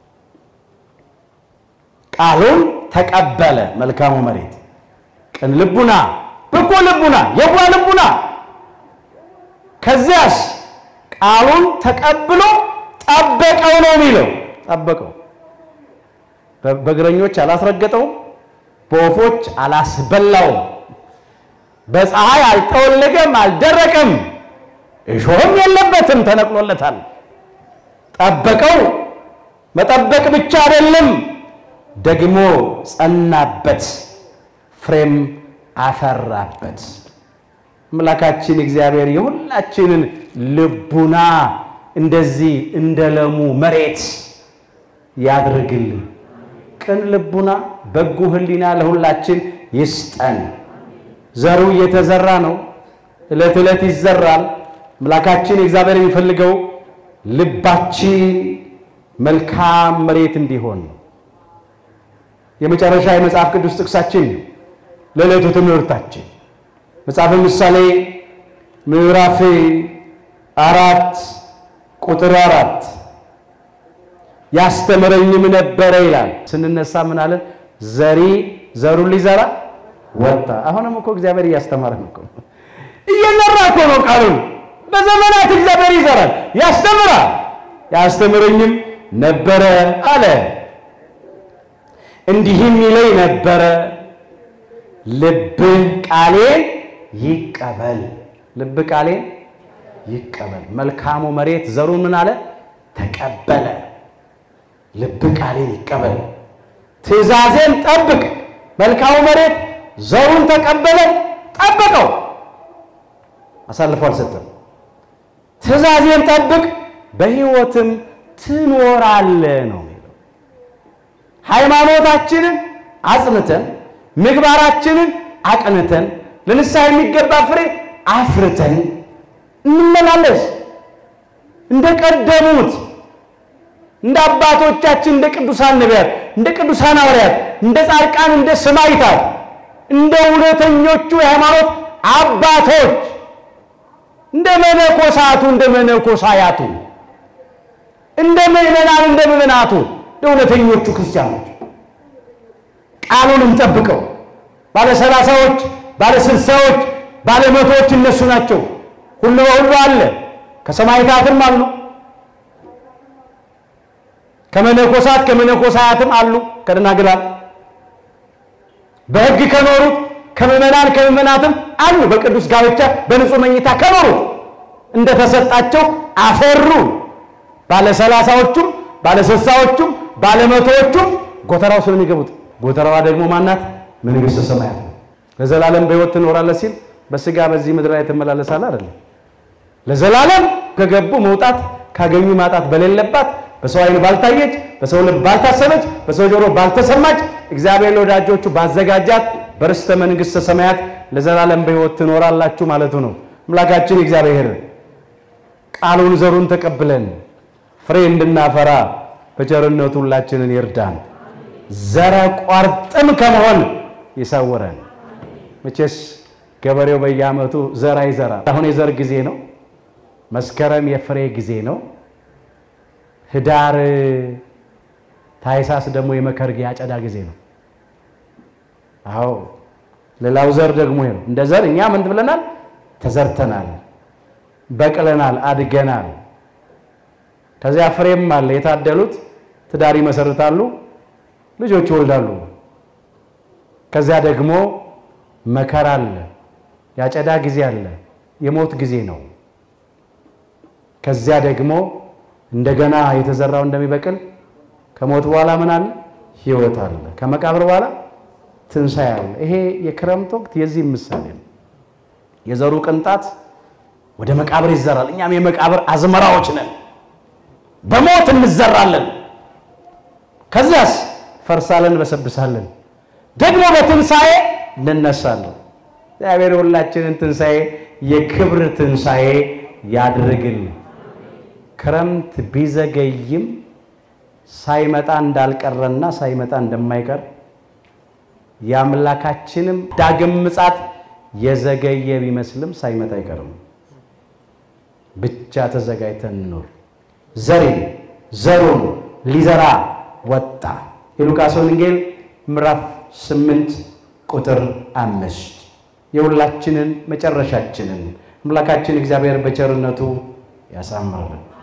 ቃሉን ተቀበለ መልካሙ መሬት፣ ቅን ልቡና፣ በጎ ልቡና፣ የዋ ልቡና። ከዚያስ ቃሉን ተቀብሎ ጠበቀው ነው የሚለው። ጠበቀው፣ በእግረኞች አላስረገጠውም፣ በወፎች አላስበላውም፣ በፀሐይ አልጠወለገም፣ አልደረቀም፣ እሾህም የለበትም፣ ተነቅሎለታል። ጠበቀው። መጠበቅ ብቻ አይደለም፣ ደግሞ ጸናበት፣ ፍሬም አፈራበት። አምላካችን እግዚአብሔር የሁላችንን ልቡና እንደዚህ እንደ ለሙ መሬት ያድርግልን። ቅን ልቡና፣ በጎ ሕሊና ለሁላችን ይስጠን። ዘሩ እየተዘራ ነው፣ ዕለት ዕለት ይዘራል። አምላካችን እግዚአብሔር የሚፈልገው ልባችን መልካም መሬት እንዲሆን ነው። የመጨረሻ የመጽሐፍ ቅዱስ ጥቅሳችን ለዕለቱ ትምህርታችን መጽሐፈ ምሳሌ ምዕራፍ አራት ቁጥር አራት ያስተምረኝም ነበረ ይላል። ስንነሳ ምን አለን? ዘሪ ዘሩን ሊዘራ ወጣ። አሁንም እኮ እግዚአብሔር እያስተማረን እኮ እየዘራ እኮ ነው ቃሉን በዘመናት እግዚአብሔር ይዘራል፣ ያስተምራል። ያስተምረኝም ነበረ አለ። እንዲህም ይለኝ ነበረ ልብህ ቃሌን ይቀበል፣ ልብ ቃሌን ይቀበል። መልካሙ መሬት ዘሩን ምን አለ? ተቀበለ። ልብ ቃሌን ይቀበል፣ ትእዛዜን ጠብቅ። መልካሙ መሬት ዘሩን ተቀበለ፣ ጠበቀው፣ አሳልፎ አልሰጠም። ትእዛዜን ጠብቅ በሕይወትም ትኖራለህ ነው የሚለው። ሃይማኖታችንን አጽንተን ምግባራችንን አቅንተን ለንስሐ የሚገባ ፍሬ አፍርተን እንመላለስ። እንደ ቀደሙት እንደ አባቶቻችን እንደ ቅዱሳን ነቢያት፣ እንደ ቅዱሳን ሐዋርያት፣ እንደ ጻድቃን፣ እንደ ሰማዕታት፣ እንደ እውነተኞቹ የሃይማኖት አባቶች እንደ መነኮሳቱ እንደ መነኮሳያቱ እንደ ምዕመናን እንደ ምዕመናቱ እንደ እውነተኞቹ ክርስቲያኖች ቃሉን እንጠብቀው። ባለ ሰላሳዎች፣ ባለ ስልሳዎች፣ ባለ መቶዎች እነሱ ናቸው። ሁሉ በሁሉ አለ። ከሰማዕታትም አሉ፣ ከመነኮሳት ከመነኮሳያትም አሉ ከደናግላል በሕግ ከኖሩት ከምዕመናን ከምዕመናትም አሉ በቅዱስ ጋብቻ በንጹሕ መኝታ ከኖሩት እንደተሰጣቸው አፈሩ። ባለ ሰላሳዎቹም ባለ ስልሳዎቹም ባለ መቶዎቹም ጎተራው ስለሚገቡት ጎተራዋ ደግሞ ማናት? መንግሥተ ሰማያት ነው። ለዘላለም በሕይወት ትኖራለህ ሲል በስጋ በዚህ ምድር ላይ ትመላለሳለህ አይደለም። ለዘላለም ከገቡ መውጣት ካገኙ ማጣት በሌለባት በሰው ዓይን ባልታየች በሰው ልብ ባልታሰበች በሰው ጆሮ ባልተሰማች እግዚአብሔር ለወዳጆቹ ባዘጋጃት በርስተ መንግሥተ ሰማያት ለዘላለም በሕይወት ትኖራላችሁ ማለቱ ነው። አምላካችን እግዚአብሔር ቃሉን ዘሩን ተቀብለን ፍሬ እንድናፈራ በቸርነቱ ሁላችንን ይርዳን። ዘረ ቋርጥም ከመሆን ይሰውረን። መቼስ ገበሬው በየዓመቱ ዘር አይዘራም። አሁን የዘር ጊዜ ነው። መስከረም የፍሬ ጊዜ ነው። ህዳር ታይሳስ ደግሞ የመከር ያጨዳ ጊዜ ነው። አዎ ሌላው ዘር ደግሞ ይሄ ነው። እንደ ዘር እኛ ምን ብለናል? ተዘርተናል፣ በቅለናል፣ አድገናል። ከዚያ ፍሬም አለ። የታደሉት ትዳር ይመሰርታሉ፣ ልጆች ይወልዳሉ። ከዚያ ደግሞ መከራ አለ፣ ያጨዳ ጊዜ አለ፣ የሞት ጊዜ ነው። ከዚያ ደግሞ እንደገና የተዘራው እንደሚበቅል ከሞት በኋላ ምን አለ? ህይወት አለ። ከመቃብር በኋላ ትንሣኤ አለ። ይሄ የክረምት ወቅት የዚህም ምሳሌ ነው። የዘሩ ቅንጣት ወደ መቃብር ይዘራል። እኛም የመቃብር አዝመራዎች ነን። በሞት እንዘራለን። ከዚያስ ፈርሳለን፣ በሰብሳለን። ደግሞ በትንሣኤ እንነሳለን። እግዚአብሔር ሁላችንን ትንሣኤ የክብር ትንሣኤ ያድርግልን። ክረምት ቢዘገይም ሳይመጣ እንዳልቀረና ሳይመጣ እንደማይቀር የአምላካችንም ዳግም ምጻት የዘገየ ቢመስልም ሳይመጣ አይቀርም። ብቻ ተዘጋጅተን እንኖር። ዘሬ ዘሩን ሊዘራ ወጣ። የሉቃስ ወንጌል ምዕራፍ ስምንት ቁጥር አምስት የሁላችንን መጨረሻችንን አምላካችን እግዚአብሔር በቸርነቱ ያሳምርልን።